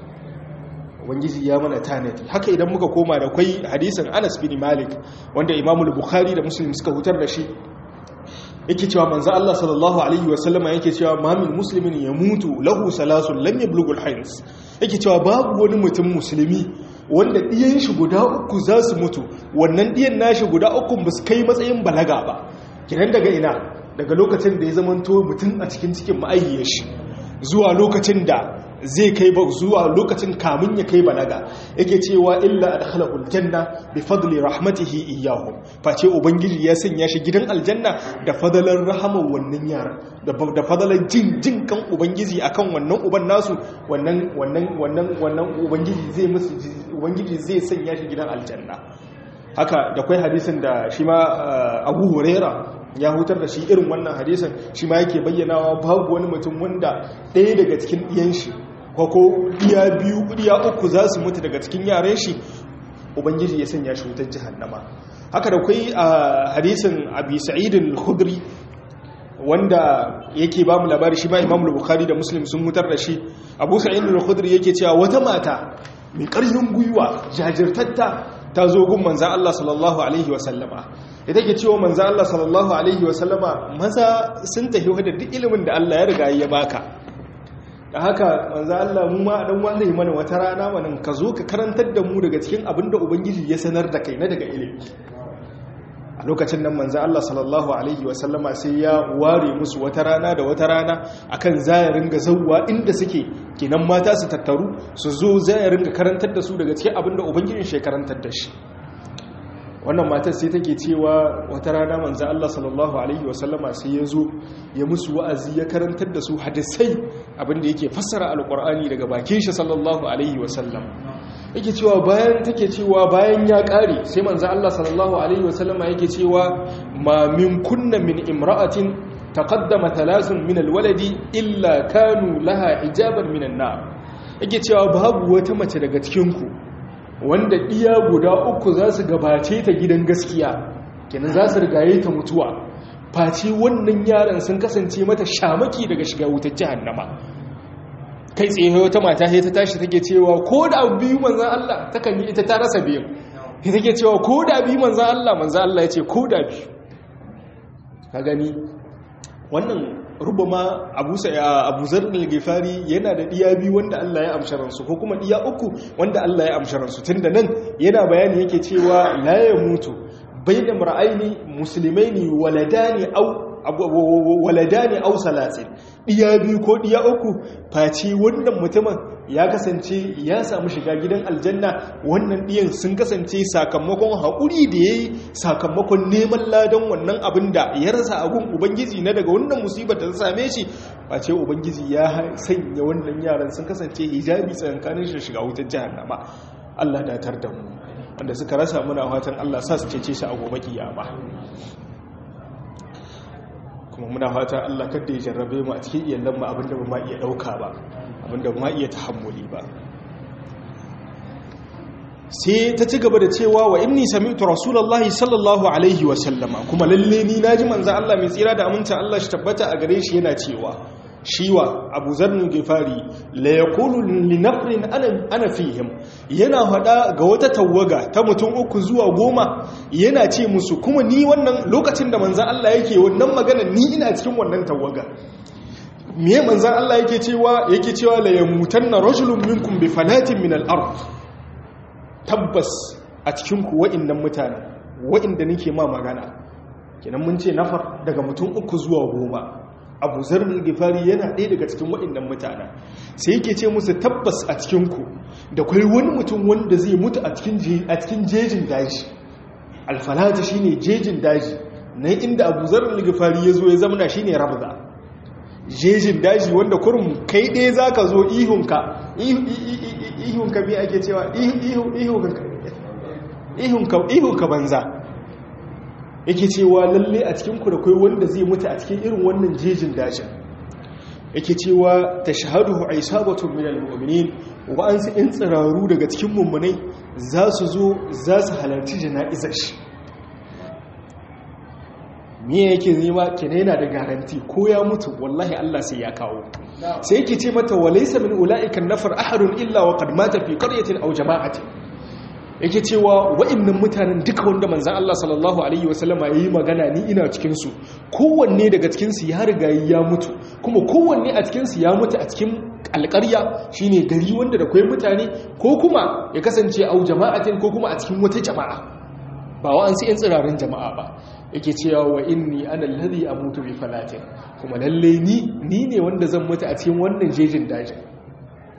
ubangiji ya mana tanadi haka idan muka koma da kwai hadisin Anas bin Malik wanda Imam Bukhari da Muslim suka hutar da shi yake cewa manzo Allah sallallahu alaihi wasallam yake cewa ma min muslimin yamutu lahu salasun lam yablughu al-hins yake cewa babu wani mutum musulmi wanda diyan shi guda uku za su mutu wannan diyan nashi guda uku ba su kai matsayin balaga ba kiran daga ina daga lokacin da ya zamanto mutum a cikin cikin ma'ayyiyar shi zuwa lokacin da zai kai ba zuwa lokacin kamun ya kai balaga yake cewa illa adkhalahu aljanna bi fadli rahmatihi iyyahu face ubangiji ya sanya shi gidan aljanna da fadalan rahaman wannan yaran da fadalan jin jin kan ubangiji akan wannan uban nasu wannan wannan wannan wannan ubangiji zai musu ubangiji zai sanya shi gidan aljanna haka da kai hadisin da shi ma Abu Huraira ya hutar da shi irin wannan hadisin shi ma yake bayyanawa babu wani mutum wanda ɗaya daga cikin ɗiyan shi ko ɗiya biyu ɗiya uku za su mutu daga cikin yaren shi ubangiji ya sanya shi wutar jihannama haka da kai a hadisin abi sa'idin khudri wanda yake ba mu labari shi ma imam bukhari da muslim sun hutar da shi abu sa'idin khudri yake cewa wata mata mai ƙarfin gwiwa jajirtatta ta zo gun manzan Allah sallallahu Alaihi wasallama ita ke cewa manzan Allah sallallahu Alaihi wasallama maza sun tafi wadda duk ilimin da Allah ya riga ya baka da haka manzan Allah mu ma dan ware mana wata rana manan ka zo ka karantar da mu daga cikin abin da ubangiji ya sanar da kai na daga ilimi a lokacin nan manzan Allah sallallahu Alaihi wasallama sai ya ware musu wata rana da wata rana akan zaya ringa zauwa inda suke kenan mata su tattaru su zo zaya ringa karantar da su daga cikin abin da ubangijin shi karantar da shi wannan matar sai take cewa wata rana manzan Allah sallallahu Alaihi wasallama sai ya zo ya musu wa'azi ya karantar da su hadisai abin da yake fassara alkur'ani daga bakin shi sallallahu Alaihi wasallam yake cewa bayan take cewa bayan ya kare sai manzo Allah sallallahu alaihi wasallama yake cewa ma min kunna min imra'atin taqaddama thalathun min alwaladi illa kanu laha hijaban minan nar yake cewa babu wata mace daga cikin ku wanda iya guda uku za su gabace ta gidan gaskiya kenan za su rigaye ta mutuwa face wannan yaran sun kasance mata shamaki daga shiga wutar jahannama kai tsaye wata mata sai ta tashi take cewa ko da biyu manzan Allah takan yi ita ta rasa biyu sai take cewa ko da biyu manzan Allah manzan Allah ya ce ko da biyu ka gani wannan rubama abu abu zarnal gifari yana da diya biyu wanda Allah ya amsha ransu ko kuma diya uku wanda Allah ya amsha ransu tunda nan yana bayani yake cewa la ya mutu bayna mar'aini muslimaini waladani au waladani aw salatin diya biyu ko diya uku face wannan mutumin ya kasance ya samu shiga gidan aljanna wannan diyan sun kasance sakamakon haƙuri da yayi sakamakon neman ladan wannan abin da ya rasa agun ubangiji na daga wannan musibar da ta same shi face ubangiji ya sanya wannan yaran sun kasance hijabi tsakanin shi shiga wutar jahannama Allah datar da mu wanda suka rasa muna fatan Allah sa su cece shi a gobe kiyama kuma muna fata Allah kada ya jarrabe mu a cikin iyalan mu abinda ba ma iya dauka ba abinda ba ma iya tahammuli ba sai ta ci gaba da cewa wa inni sami'tu rasulullahi sallallahu alaihi wa sallama kuma lalle ni naji manzo Allah mai tsira da aminta Allah shi tabbata a gare shi yana cewa shiwa abu zarnu gifari la yaqulu li nafrin ana ana fihim yana hada ga wata tawaga ta mutum uku zuwa goma yana ce musu kuma ni wannan lokacin da manzon Allah yake wannan magana ni ina cikin wannan tawaga miye manzon Allah yake cewa yake cewa la yamutanna rajulun minkum bi falatin min al-ard tabbas a cikin ku wa'annan mutane wa'inda nake ma magana kenan mun ce nafar daga mutum uku zuwa goma abu zarar gifari yana ɗaya daga cikin waɗannan mutane sai yake ce musu tabbas a cikinku da kwai wani mutum wanda zai mutu a cikin jejin daji alfalata shi ne jejin daji na inda abu zarar gifari ya zo ya zamana shi ne rabza jejin daji wanda kurum kai ɗaya za ka zo ihunka ihunka bi ake cewa ihunka banza yake cewa lalle a cikinku da kai wanda zai mutu a cikin irin wannan jejin dajin yake cewa ta shahadu aisabatun minal mu'minin wa an su in tsiraru daga cikin mummunai za su zo za su halarci jana'izar shi miye yake nema kene yana da garanti ko ya mutu wallahi Allah sai ya kawo sai yake ce mata walaysa min ula'ikan nafar ahadun illa wa qad mata fi qaryatin aw jama'atin yake cewa wa'annan mutanen duka wanda manzan Allah sallallahu Alaihi wasallama ya yi magana ni ina cikinsu kowanne daga cikinsu ya riga ya mutu kuma kowanne a cikinsu ya mutu a cikin alƙarya shine gari wanda da kwai mutane ko kuma ya kasance au jama'atin ko kuma a cikin wata jama'a ba wa an sai tsirarin jama'a ba yake cewa wa inni ana alladhi amutu bi falatin kuma lalle ni ni ne wanda zan mutu a cikin wannan jejin dajin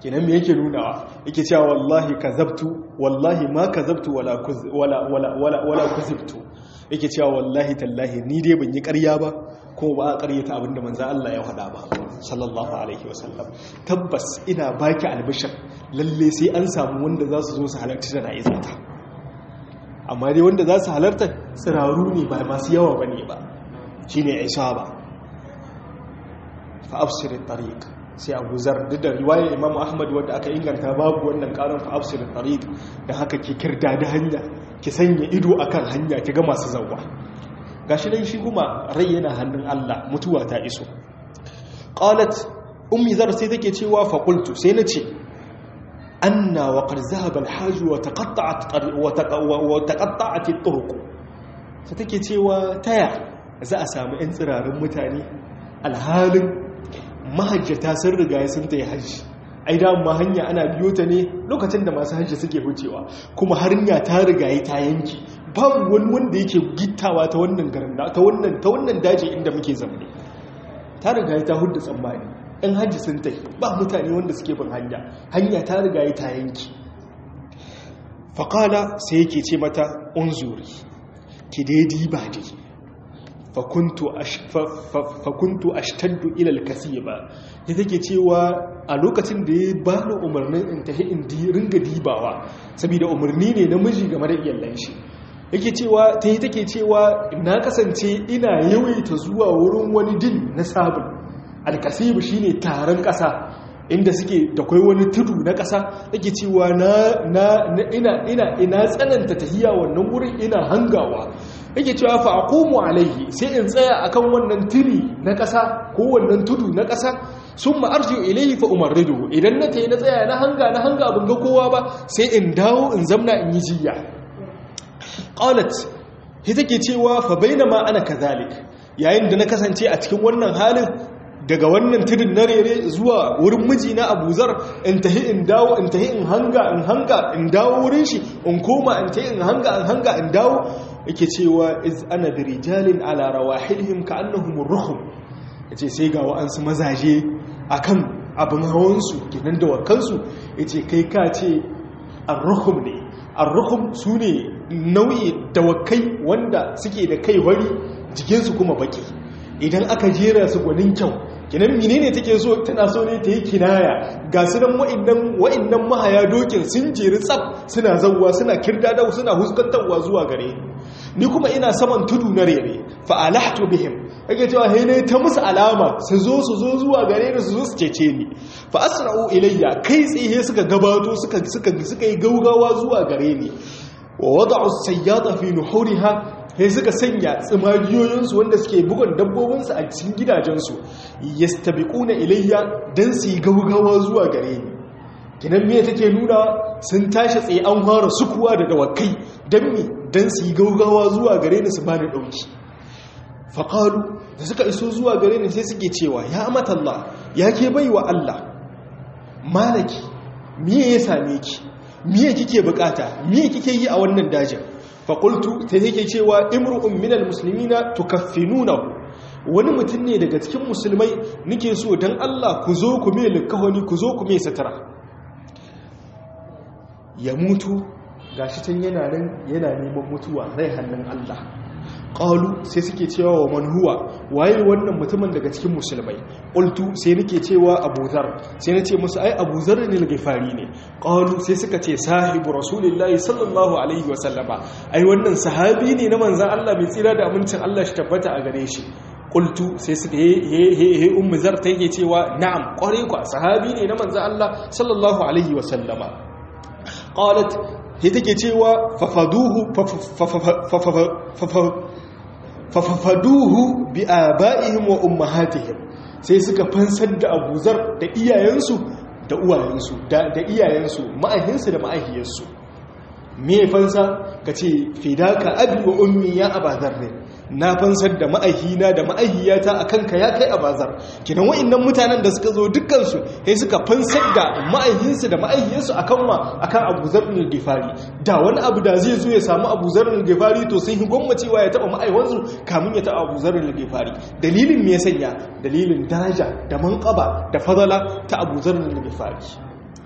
kenan me yake nunawa yake cewa wallahi kazabtu wallahi ma kazabtu wala wala wala wala wala kuzibtu yake cewa wallahi tallahi ni dai ban yi ƙarya ba ko ba a ƙaryata abinda manzo Allah ya faɗa ba sallallahu alaihi wasallam tabbas ina baki albishir lalle sai an samu wanda za su zo su halarci da na'izata amma dai wanda za su halarta tsiraru ne ba masu yawa bane ba shine isaba fa absir at-tariq sai abu zar duk da riwayar imam ahmad wadda aka inganta babu wannan karin fa absir at-tariq da haka ke kirda da hanya ki sanya ido akan hanya ki ga masu zawwa gashi dan shi kuma rai yana hannun Allah mutuwa ta iso qalat ummi zar sai take cewa fa qultu sai nace anna wa qad zahaba al-hajj wa taqatta'at wa taqatta'at at-turuq sai take cewa taya za a samu yan tsirarin mutane alhalin mahajjata sun riga sun ta yi hajji ai da ma hanya ana biyo ta ne lokacin da masu hajji suke wucewa kuma hanya ta riga ta yanki babu wani wanda yake gittawa ta wannan garin ta wannan ta wannan daji inda muke zamne ta riga ta hudda tsammani in hajji sun ta ba mutane wanda suke bin hanya hanya ta riga ta yanki faƙala sai yake ce mata unzuri ki daidai ba dai fakuntu ashtaddu ilal kasiba ya take cewa a lokacin da ya ba da umarnin in tafi in ringa dibawa saboda umarni ne na miji game da iyalan shi yake cewa ta yi take cewa na kasance ina yawaita zuwa wurin wani din na sabon alkasibu shine taron ƙasa inda suke da kwai wani tudu na ƙasa yake cewa na ina ina ina tsananta tahiya wannan wurin ina hangawa yake cewa fa aqumu alaihi sai in tsaya akan wannan tiri na ƙasa ko wannan tudu na ƙasa summa arji'u ilayhi fa umarridu idan na tayi na tsaya na hanga na hanga ban ga kowa ba sai in dawo in zamna in yi jiya qalat hi take cewa fa bainama ana kazalik yayin da na kasance a cikin wannan halin daga wannan tudun na rere zuwa wurin mijina abuzar in tahi in dawo in tahi in hanga in hanga in dawo wurin shi in koma in tahi in hanga in hanga in dawo yake cewa iz ana da rijalin ala rawahilhim ka annahum ruhum yace sai ga wa'ansu mazaje akan abin hawansu kenan da wakansu yace kai ka ce ar-ruhum ne ar-ruhum sune nau'i dawakai wanda suke da kai wari jikinsu kuma baki idan aka jera su gwanin kyau kinan menene take so tana so ne ta yi kinaya ga su nan wa'annan wa'annan mahaya dokin sun jeri tsaf suna zawwa suna kirdadawa suna huskantarwa zuwa gare ni kuma ina saman tudu na rere fa alahtu bihim yake cewa he ne ta musu alama su zo su zo zuwa gare ni su zo su cece ni fa asra'u ilayya kai tsihe suka gabato suka suka suka yi gaugawa zuwa gare ni wa wada'u sayyada fi nuhuriha sai suka sanya tsimagiyoyinsu wanda suke bugun dabbobinsu a cikin gidajensu yastabiquna ilayya dan su yi gaugawa zuwa gare ni kinan me take nuna sun tashi tsaye an fara sukuwa da dawakai dan me dan su yi gaugawa zuwa gare ni su bani dauki faqalu da suka iso zuwa gare ni sai suke cewa ya amatallah ya ke baiwa Allah malaki me ya same ki me kike bukata me kike yi a wannan dajin faƙultu ta yake cewa imru'un minal musulmina tukaffinunahu wani mutum ne daga cikin musulmai nike so don Allah ku zo ku mai likahoni ku zo ku mai satara ya mutu gashi can yana nan yana neman mutuwa rai hannun Allah ƙalu sai suke cewa wa manhuwa waye wannan mutumin daga cikin musulmai ƙultu sai nake cewa abuzar sai na ce musu ai abuzar ne na gifari ne ƙalu sai suka ce sahibu rasulullahi sallallahu alaihi wasallama ai wannan sahabi ne na manzan Allah mai tsira da amincin Allah shi tabbata a gare shi ƙultu sai suka he he he ummu zar ta yake cewa na'am ƙware ku sahabi ne na manzan Allah sallallahu alaihi wasallama qalat sai take cewa fafaduhu fafaduhu bi aba'ihim wa ummahatihim sai suka fansar da abuzar da iyayensu da uwayensu da iyayensu ma'ahinsu da ma'ahiyarsu me fansa ka ce fidaka abi wa ummi ya abazar ne na fansar da ma'ahina da ma'ahiyata a kanka ya kai abazar kinan wa'annan mutanen da suka zo dukkansu sai suka fansar da ma'ahinsu da ma'ahiyarsu akan wa akan abuzar ne gifari da wani abu da zai zo ya samu abuzar ne gifari to sun yi gwammacewa ya taba ma'aiwansu kamun ya taba abuzar ne gifari dalilin me ya sanya dalilin daraja da manqaba da fadala ta abuzar ne gifari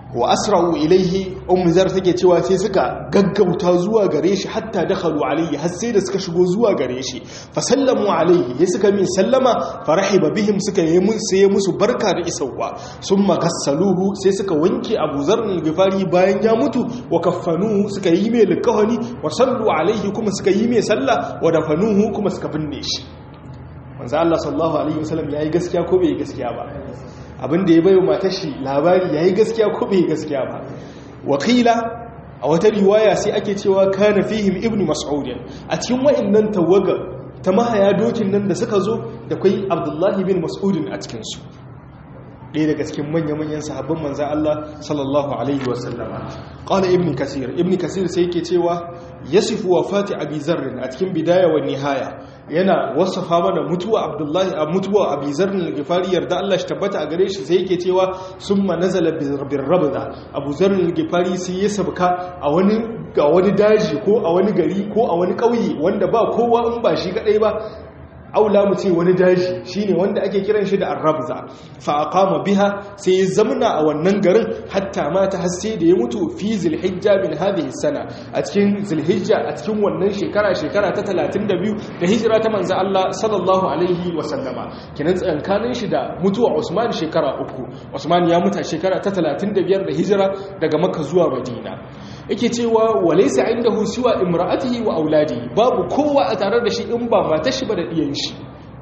wa asra'u ilaihi ummu zar take cewa sai suka gaggauta zuwa gare shi hatta dakhalu alayhi har sai da suka shigo zuwa gare shi fa sallamu alayhi ya suka min sallama farahiba bihim suka yi mun sai musu barka da isauwa summa gassaluhu sai suka wanke Abu Zar al-Ghifari bayan ya mutu wa kaffanuhu suka yi mai likahani wa sallu alayhi kuma suka yi mai sallah wa dafanuhu kuma suka binne shi manzo Allah sallallahu alaihi wasallam yayi gaskiya ko bai gaskiya ba abin da ya bayo matar shi labari yayi gaskiya ko bai gaskiya ba wakila a wata riwaya sai ake cewa kana fihim ibnu mas'ud a cikin wa'annan tawaga ta mahaya dokin nan da suka zo da kai abdullahi bin mas'ud a cikin su ɗaya daga cikin manya-manyan sahabban manzan Allah sallallahu Alaihi wasallama ƙala ibn kasir ibn kasir sai yake cewa ya sifu wa fati abi zarrin a cikin bidaya wa nihaya yana wasafa mana mutuwa abdullahi a mutuwa abi zarrin al-gifari yarda Allah shi tabbata a gare shi sai yake cewa summa nazala bir rabda abu zarrin al-gifari sai ya sabka a wani ga wani daji ko a wani gari ko a wani ƙauye wanda ba kowa in ba shi kadai ba aula mu ce wani daji shine wanda ake kiran shi da arrabza fa aqama biha sai ya zamna a wannan garin hatta mata har sai da ya mutu fi zilhijja min hadhihi sana a cikin zilhijja a cikin wannan shekara shekara ta 32 da hijira ta manzo Allah sallallahu alaihi wa sallama kinan tsankanin shi da mutuwa Usman shekara uku Usman ya mutu shekara ta 35 da hijira daga Makka zuwa Madina yake cewa walaysa indahu siwa imra'atihi wa auladihi babu kowa a tare da shi in ba matar shi ba da diyan shi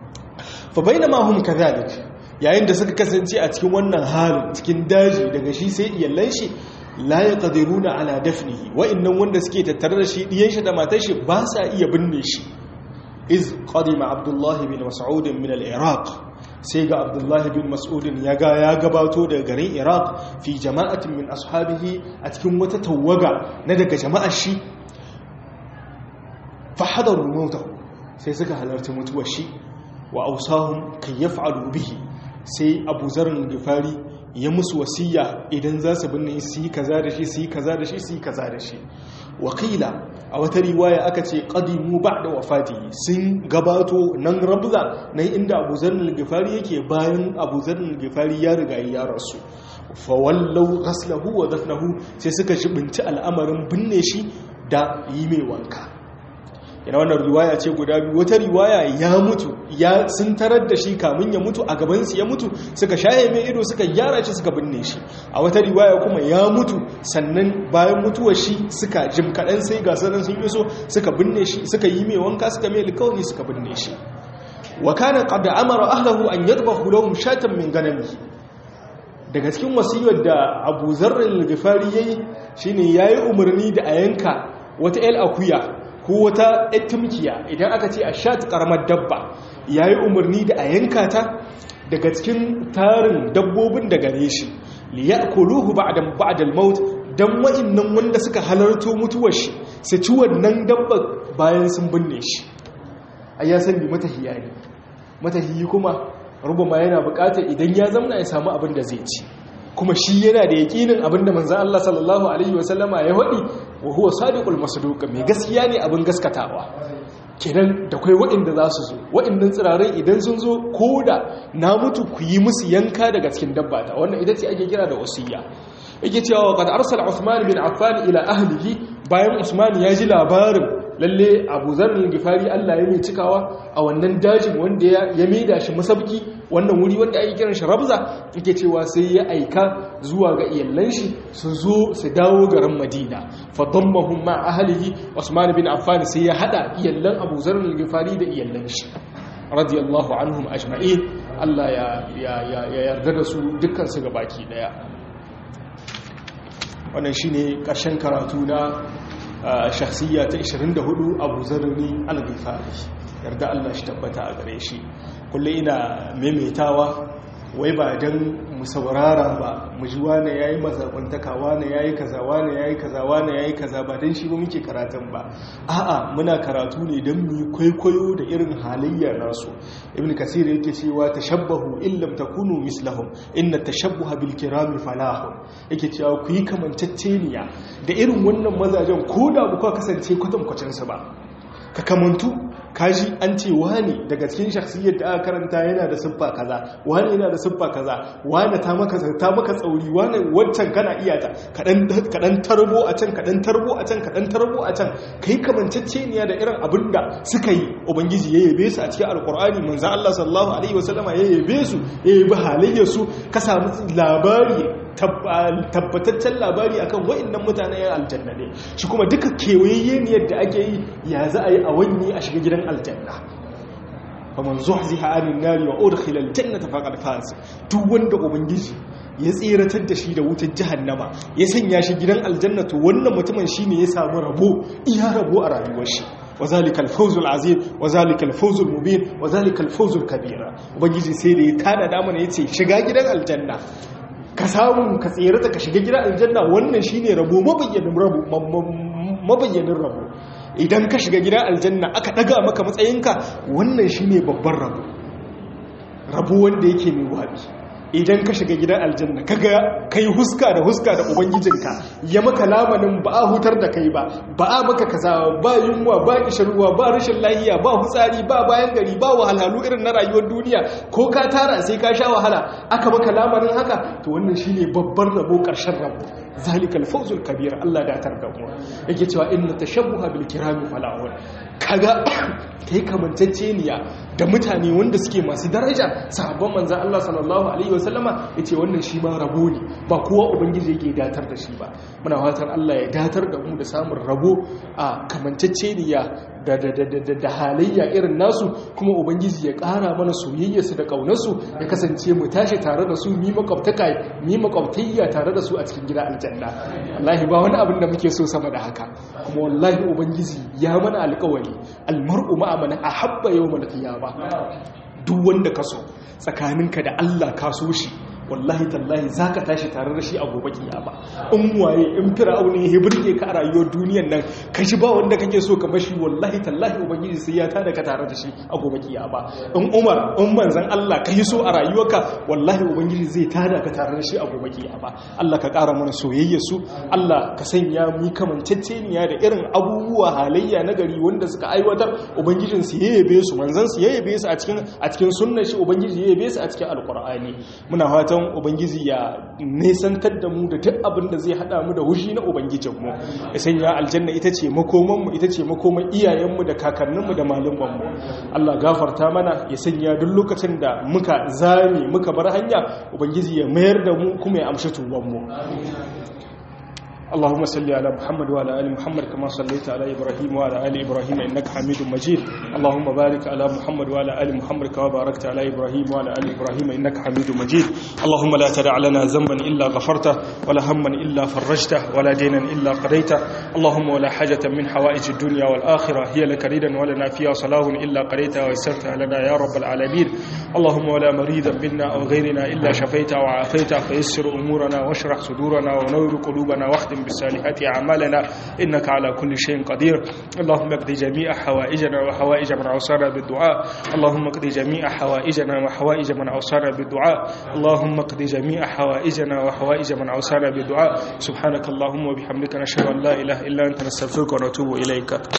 fa bainama hum kadhalik yayin da suka kasance a cikin wannan halin cikin daji daga shi sai iyallan shi la yaqdiruna ala dafnihi wa innan wanda suke tattare da shi diyan shi da matar shi ba sa iya binne shi iz qadima abdullahi bin mas'ud min al-iraq sai ga abdullahi bin mas'udin ya ga ya gabato daga garin iraq fi jama'atin min ashabihi a cikin wata tawaga na daga jama'ar shi fahadaru mauta sai suka halarci mutuwar shi wa ausahum kan yaf'alu bihi sai abu zarin gifari ya musu wasiya idan za su binne su yi kaza da shi su yi kaza da shi su yi kaza da shi wakila a wata riwaya aka ce qadimu ba'da wafati sun gabato nan rabza nan inda Abu Zarr al-Ghifari yake bayan Abu Zarr al-Ghifari ya riga ya rasu fa wallau ghaslahu wa dafnahu sai suka shibinci al'amarin binne shi da yi mai wanka yana wannan riwaya ce guda biyu wata riwaya ya mutu ya sun tarar da shi kamun ya mutu a gabansu ya mutu suka shaye mai ido suka gyara shi suka binne shi a wata riwaya kuma ya mutu sannan bayan mutuwar shi suka jim kaɗan sai ga sanan sun iso suka binne shi suka yi mai wanka suka mai alkawari suka binne shi wa kana qad amara ahlahu an yadbahu lahum shatan min ganami daga cikin wasiyar da Abu Zarr al-Ghifari yayi shine yayi umarni da a yanka wata el akuya ko wata tumkiya idan aka ce a shat karamar dabba ya yi umarni da a yanka ta daga cikin tarin dabbobin da gare shi liya kuluhu ba'dal maut dan wa'annan wanda suka halarto mutuwar shi su ci wannan dabba bayan sun binne shi ai ya san bi matahiya ne matahiyi kuma rubama yana bukatar idan ya zamna ya samu abin da zai ci kuma shi yana da yakinin abinda manzan Allah sallallahu Alaihi wasallama ya haɗi wa huwa sadiqul masduq mai gaskiya ne abin gaskatawa kenan da kai waɗanda za su zo waɗannan tsirarai idan sun zo ko da na mutu ku yi musu yanka daga cikin dabba ta wannan ita ce ake kira da wasiyya yake cewa qad arsala Uthman bin Affan ila ahlihi bayan Usman ya ji labarin lalle Abu Zar al-Ghifari Allah ya mai cikawa a wannan dajin wanda ya maida shi masabki wannan wuri wanda ake kiran shi Rabza yake cewa sai ya aika zuwa ga iyallan shi su zo su dawo garin Madina fa dammahum ma ahlihi Usman bin Affan sai ya hada iyallan Abu Zar al-Ghifari da iyallan shi radiyallahu anhum ajma'in Allah ya yarda da su dukkan su gabaki daya wannan shine ƙarshen karatu na shakhsiyya ta 24 Abu Zarri al-Ghifari yarda Allah shi tabbata a gare shi kullum ina maimaitawa wai ba dan mu saurara ba mu ji wane yayi mazakuntaka wane yayi kaza wane yayi kaza wane yayi kaza ba dan shi ba muke karatun ba a'a muna karatu ne dan mu kwaikwayo da irin halayyar nasu ibn kasir yake cewa tashabbahu in lam takunu mislahum inna tashabbuha bil kirami falahun yake cewa ku yi kamanceceniya da irin wannan mazajen ko da ba ku kasance kwatankwacin su ba ka kamantu kaji an ce wani daga cikin shakhsiyyar da aka karanta yana da siffa kaza wani yana da siffa kaza wani ta maka ta maka tsauri wani wancan kana iya ta kadan kadan tarbo a can kadan tarbo a can kadan tarbo a can kai kamanceceniya da irin abinda suka yi ubangiji ya yabe su a cikin alqur'ani manzo Allah sallallahu alaihi wasallama ya yabe su ya yabi halayyar su ka samu labari tabbataccen labari akan wa'annan mutane ya aljanna ne shi kuma duka kewayayye ne yadda ake yi ya za a yi a wani a shiga gidan aljanna faman zuhziha anin nari wa udkhila aljannata faqad faz duk wanda ubangiji ya tseratar da shi da wutar jahannama ya sanya shi gidan aljanna to wannan mutumin shine ya samu rabo iya rabo a rayuwar shi وذلك الفوز العظيم وذلك الفوز المبين وذلك الفوز الكبير ubangiji sai da ya tada da mana yace shiga gidan aljanna ka samu ka tsere ka shiga gidan aljanna wannan shine rabo mabayyanin rabo mabayyanin rabo idan ka shiga gidan aljanna aka daga maka matsayinka wannan shine babban rabo rabo wanda yake mai wabi idan ka shiga gidan aljanna kaga kai huska da huska da ubangijinka ya maka lamanin ba a hutar da kai ba ba a maka kaza ba yunwa ba kishirwa ba rashin lahiya ba hutsari ba bayan gari ba wahalhalu irin na rayuwar duniya ko ka tara sai ka sha wahala aka maka lamarin haka to wannan shine babban rabo karshen rabo zalikal fawzul kabir Allah da tar da mu yake cewa inna tashabbuha bil kirami fala'un kaga kai kamanceceniya da mutane wanda suke masu daraja sahabban manzan Allah sallallahu alaihi wasallama yace wannan shi ma rabo ne ba kowa ubangiji yake datar da shi ba muna fatan Allah ya datar da mu da samun rabo a kamanceceniya da da da da da halayya irin nasu kuma ubangiji ya ƙara mana soyayyarsu da ƙaunarsu ya kasance mu tashi tare da su mi makwabtaka mi makwabtayya tare da su a cikin gida aljanna wallahi ba wani abin da muke so sama da haka kuma wallahi ubangiji ya mana alƙawari almar'u ma'a man ahabba yawmal qiyamah duk wanda ka so tsakaninka da Allah ka so shi wallahi tallahi za ka tashi tare da shi a gobe kiyama in waye in fir'auni ya burge ka a rayuwar duniyar nan ka shi ba wanda kake so ka bashi wallahi tallahi ubangiji sai ya tada ka tare da shi a gobe kiyama in umar in manzon Allah ka yi so a rayuwarka wallahi ubangiji zai tada ka tare da shi a gobe kiyama Allah ka ƙara mana soyayya su Allah ka sanya mu kamanceceniya da irin abubuwa halayya na gari wanda suka aiwatar ubangijin su yayabe su manzon su yayabe su a cikin a cikin sunnar shi ubangiji yayabe su a cikin alqur'ani muna fatan fatan ubangiji ya nesantar da mu da duk abin da zai hada mu da hushi na ubangijinmu ya sanya aljanna ita ce makomanmu ita ce makoman iyayenmu da kakanninmu da malumanmu Allah gafarta mana ya sanya duk lokacin da muka zame muka bar hanya ubangiji ya mayar da mu kuma ya amshi tubanmu اللهم صل على محمد وعلى ال محمد كما صليت على ابراهيم وعلى ال ابراهيم انك حميد مجيد اللهم بارك على محمد وعلى ال محمد كما باركت على ابراهيم وعلى ال ابراهيم انك حميد مجيد اللهم لا تدع لنا ذنبا الا غفرته ولا هما الا فرجته ولا دينا الا قضيته اللهم ولا حاجه من حوائج الدنيا والاخره هي لك ريدا ولنا فيها صلاه الا قضيتها ويسرتها لنا يا رب العالمين اللهم ولا مريضا منا او غيرنا الا شفيته وعافيته فيسر امورنا واشرح صدورنا ونور قلوبنا واختم بالصالحات أعمالنا إنك على كل شيء قدير اللهم اقضي جميع حوائجنا وحوائج من أوصانا بالدعاء اللهم اقضي جميع حوائجنا وحوائج من أوصانا بالدعاء اللهم اقضي جميع حوائجنا وحوائج من أوصانا بالدعاء سبحانك اللهم وبحمدك نشهد أن لا إله إلا أنت نستغفرك ونتوب إليك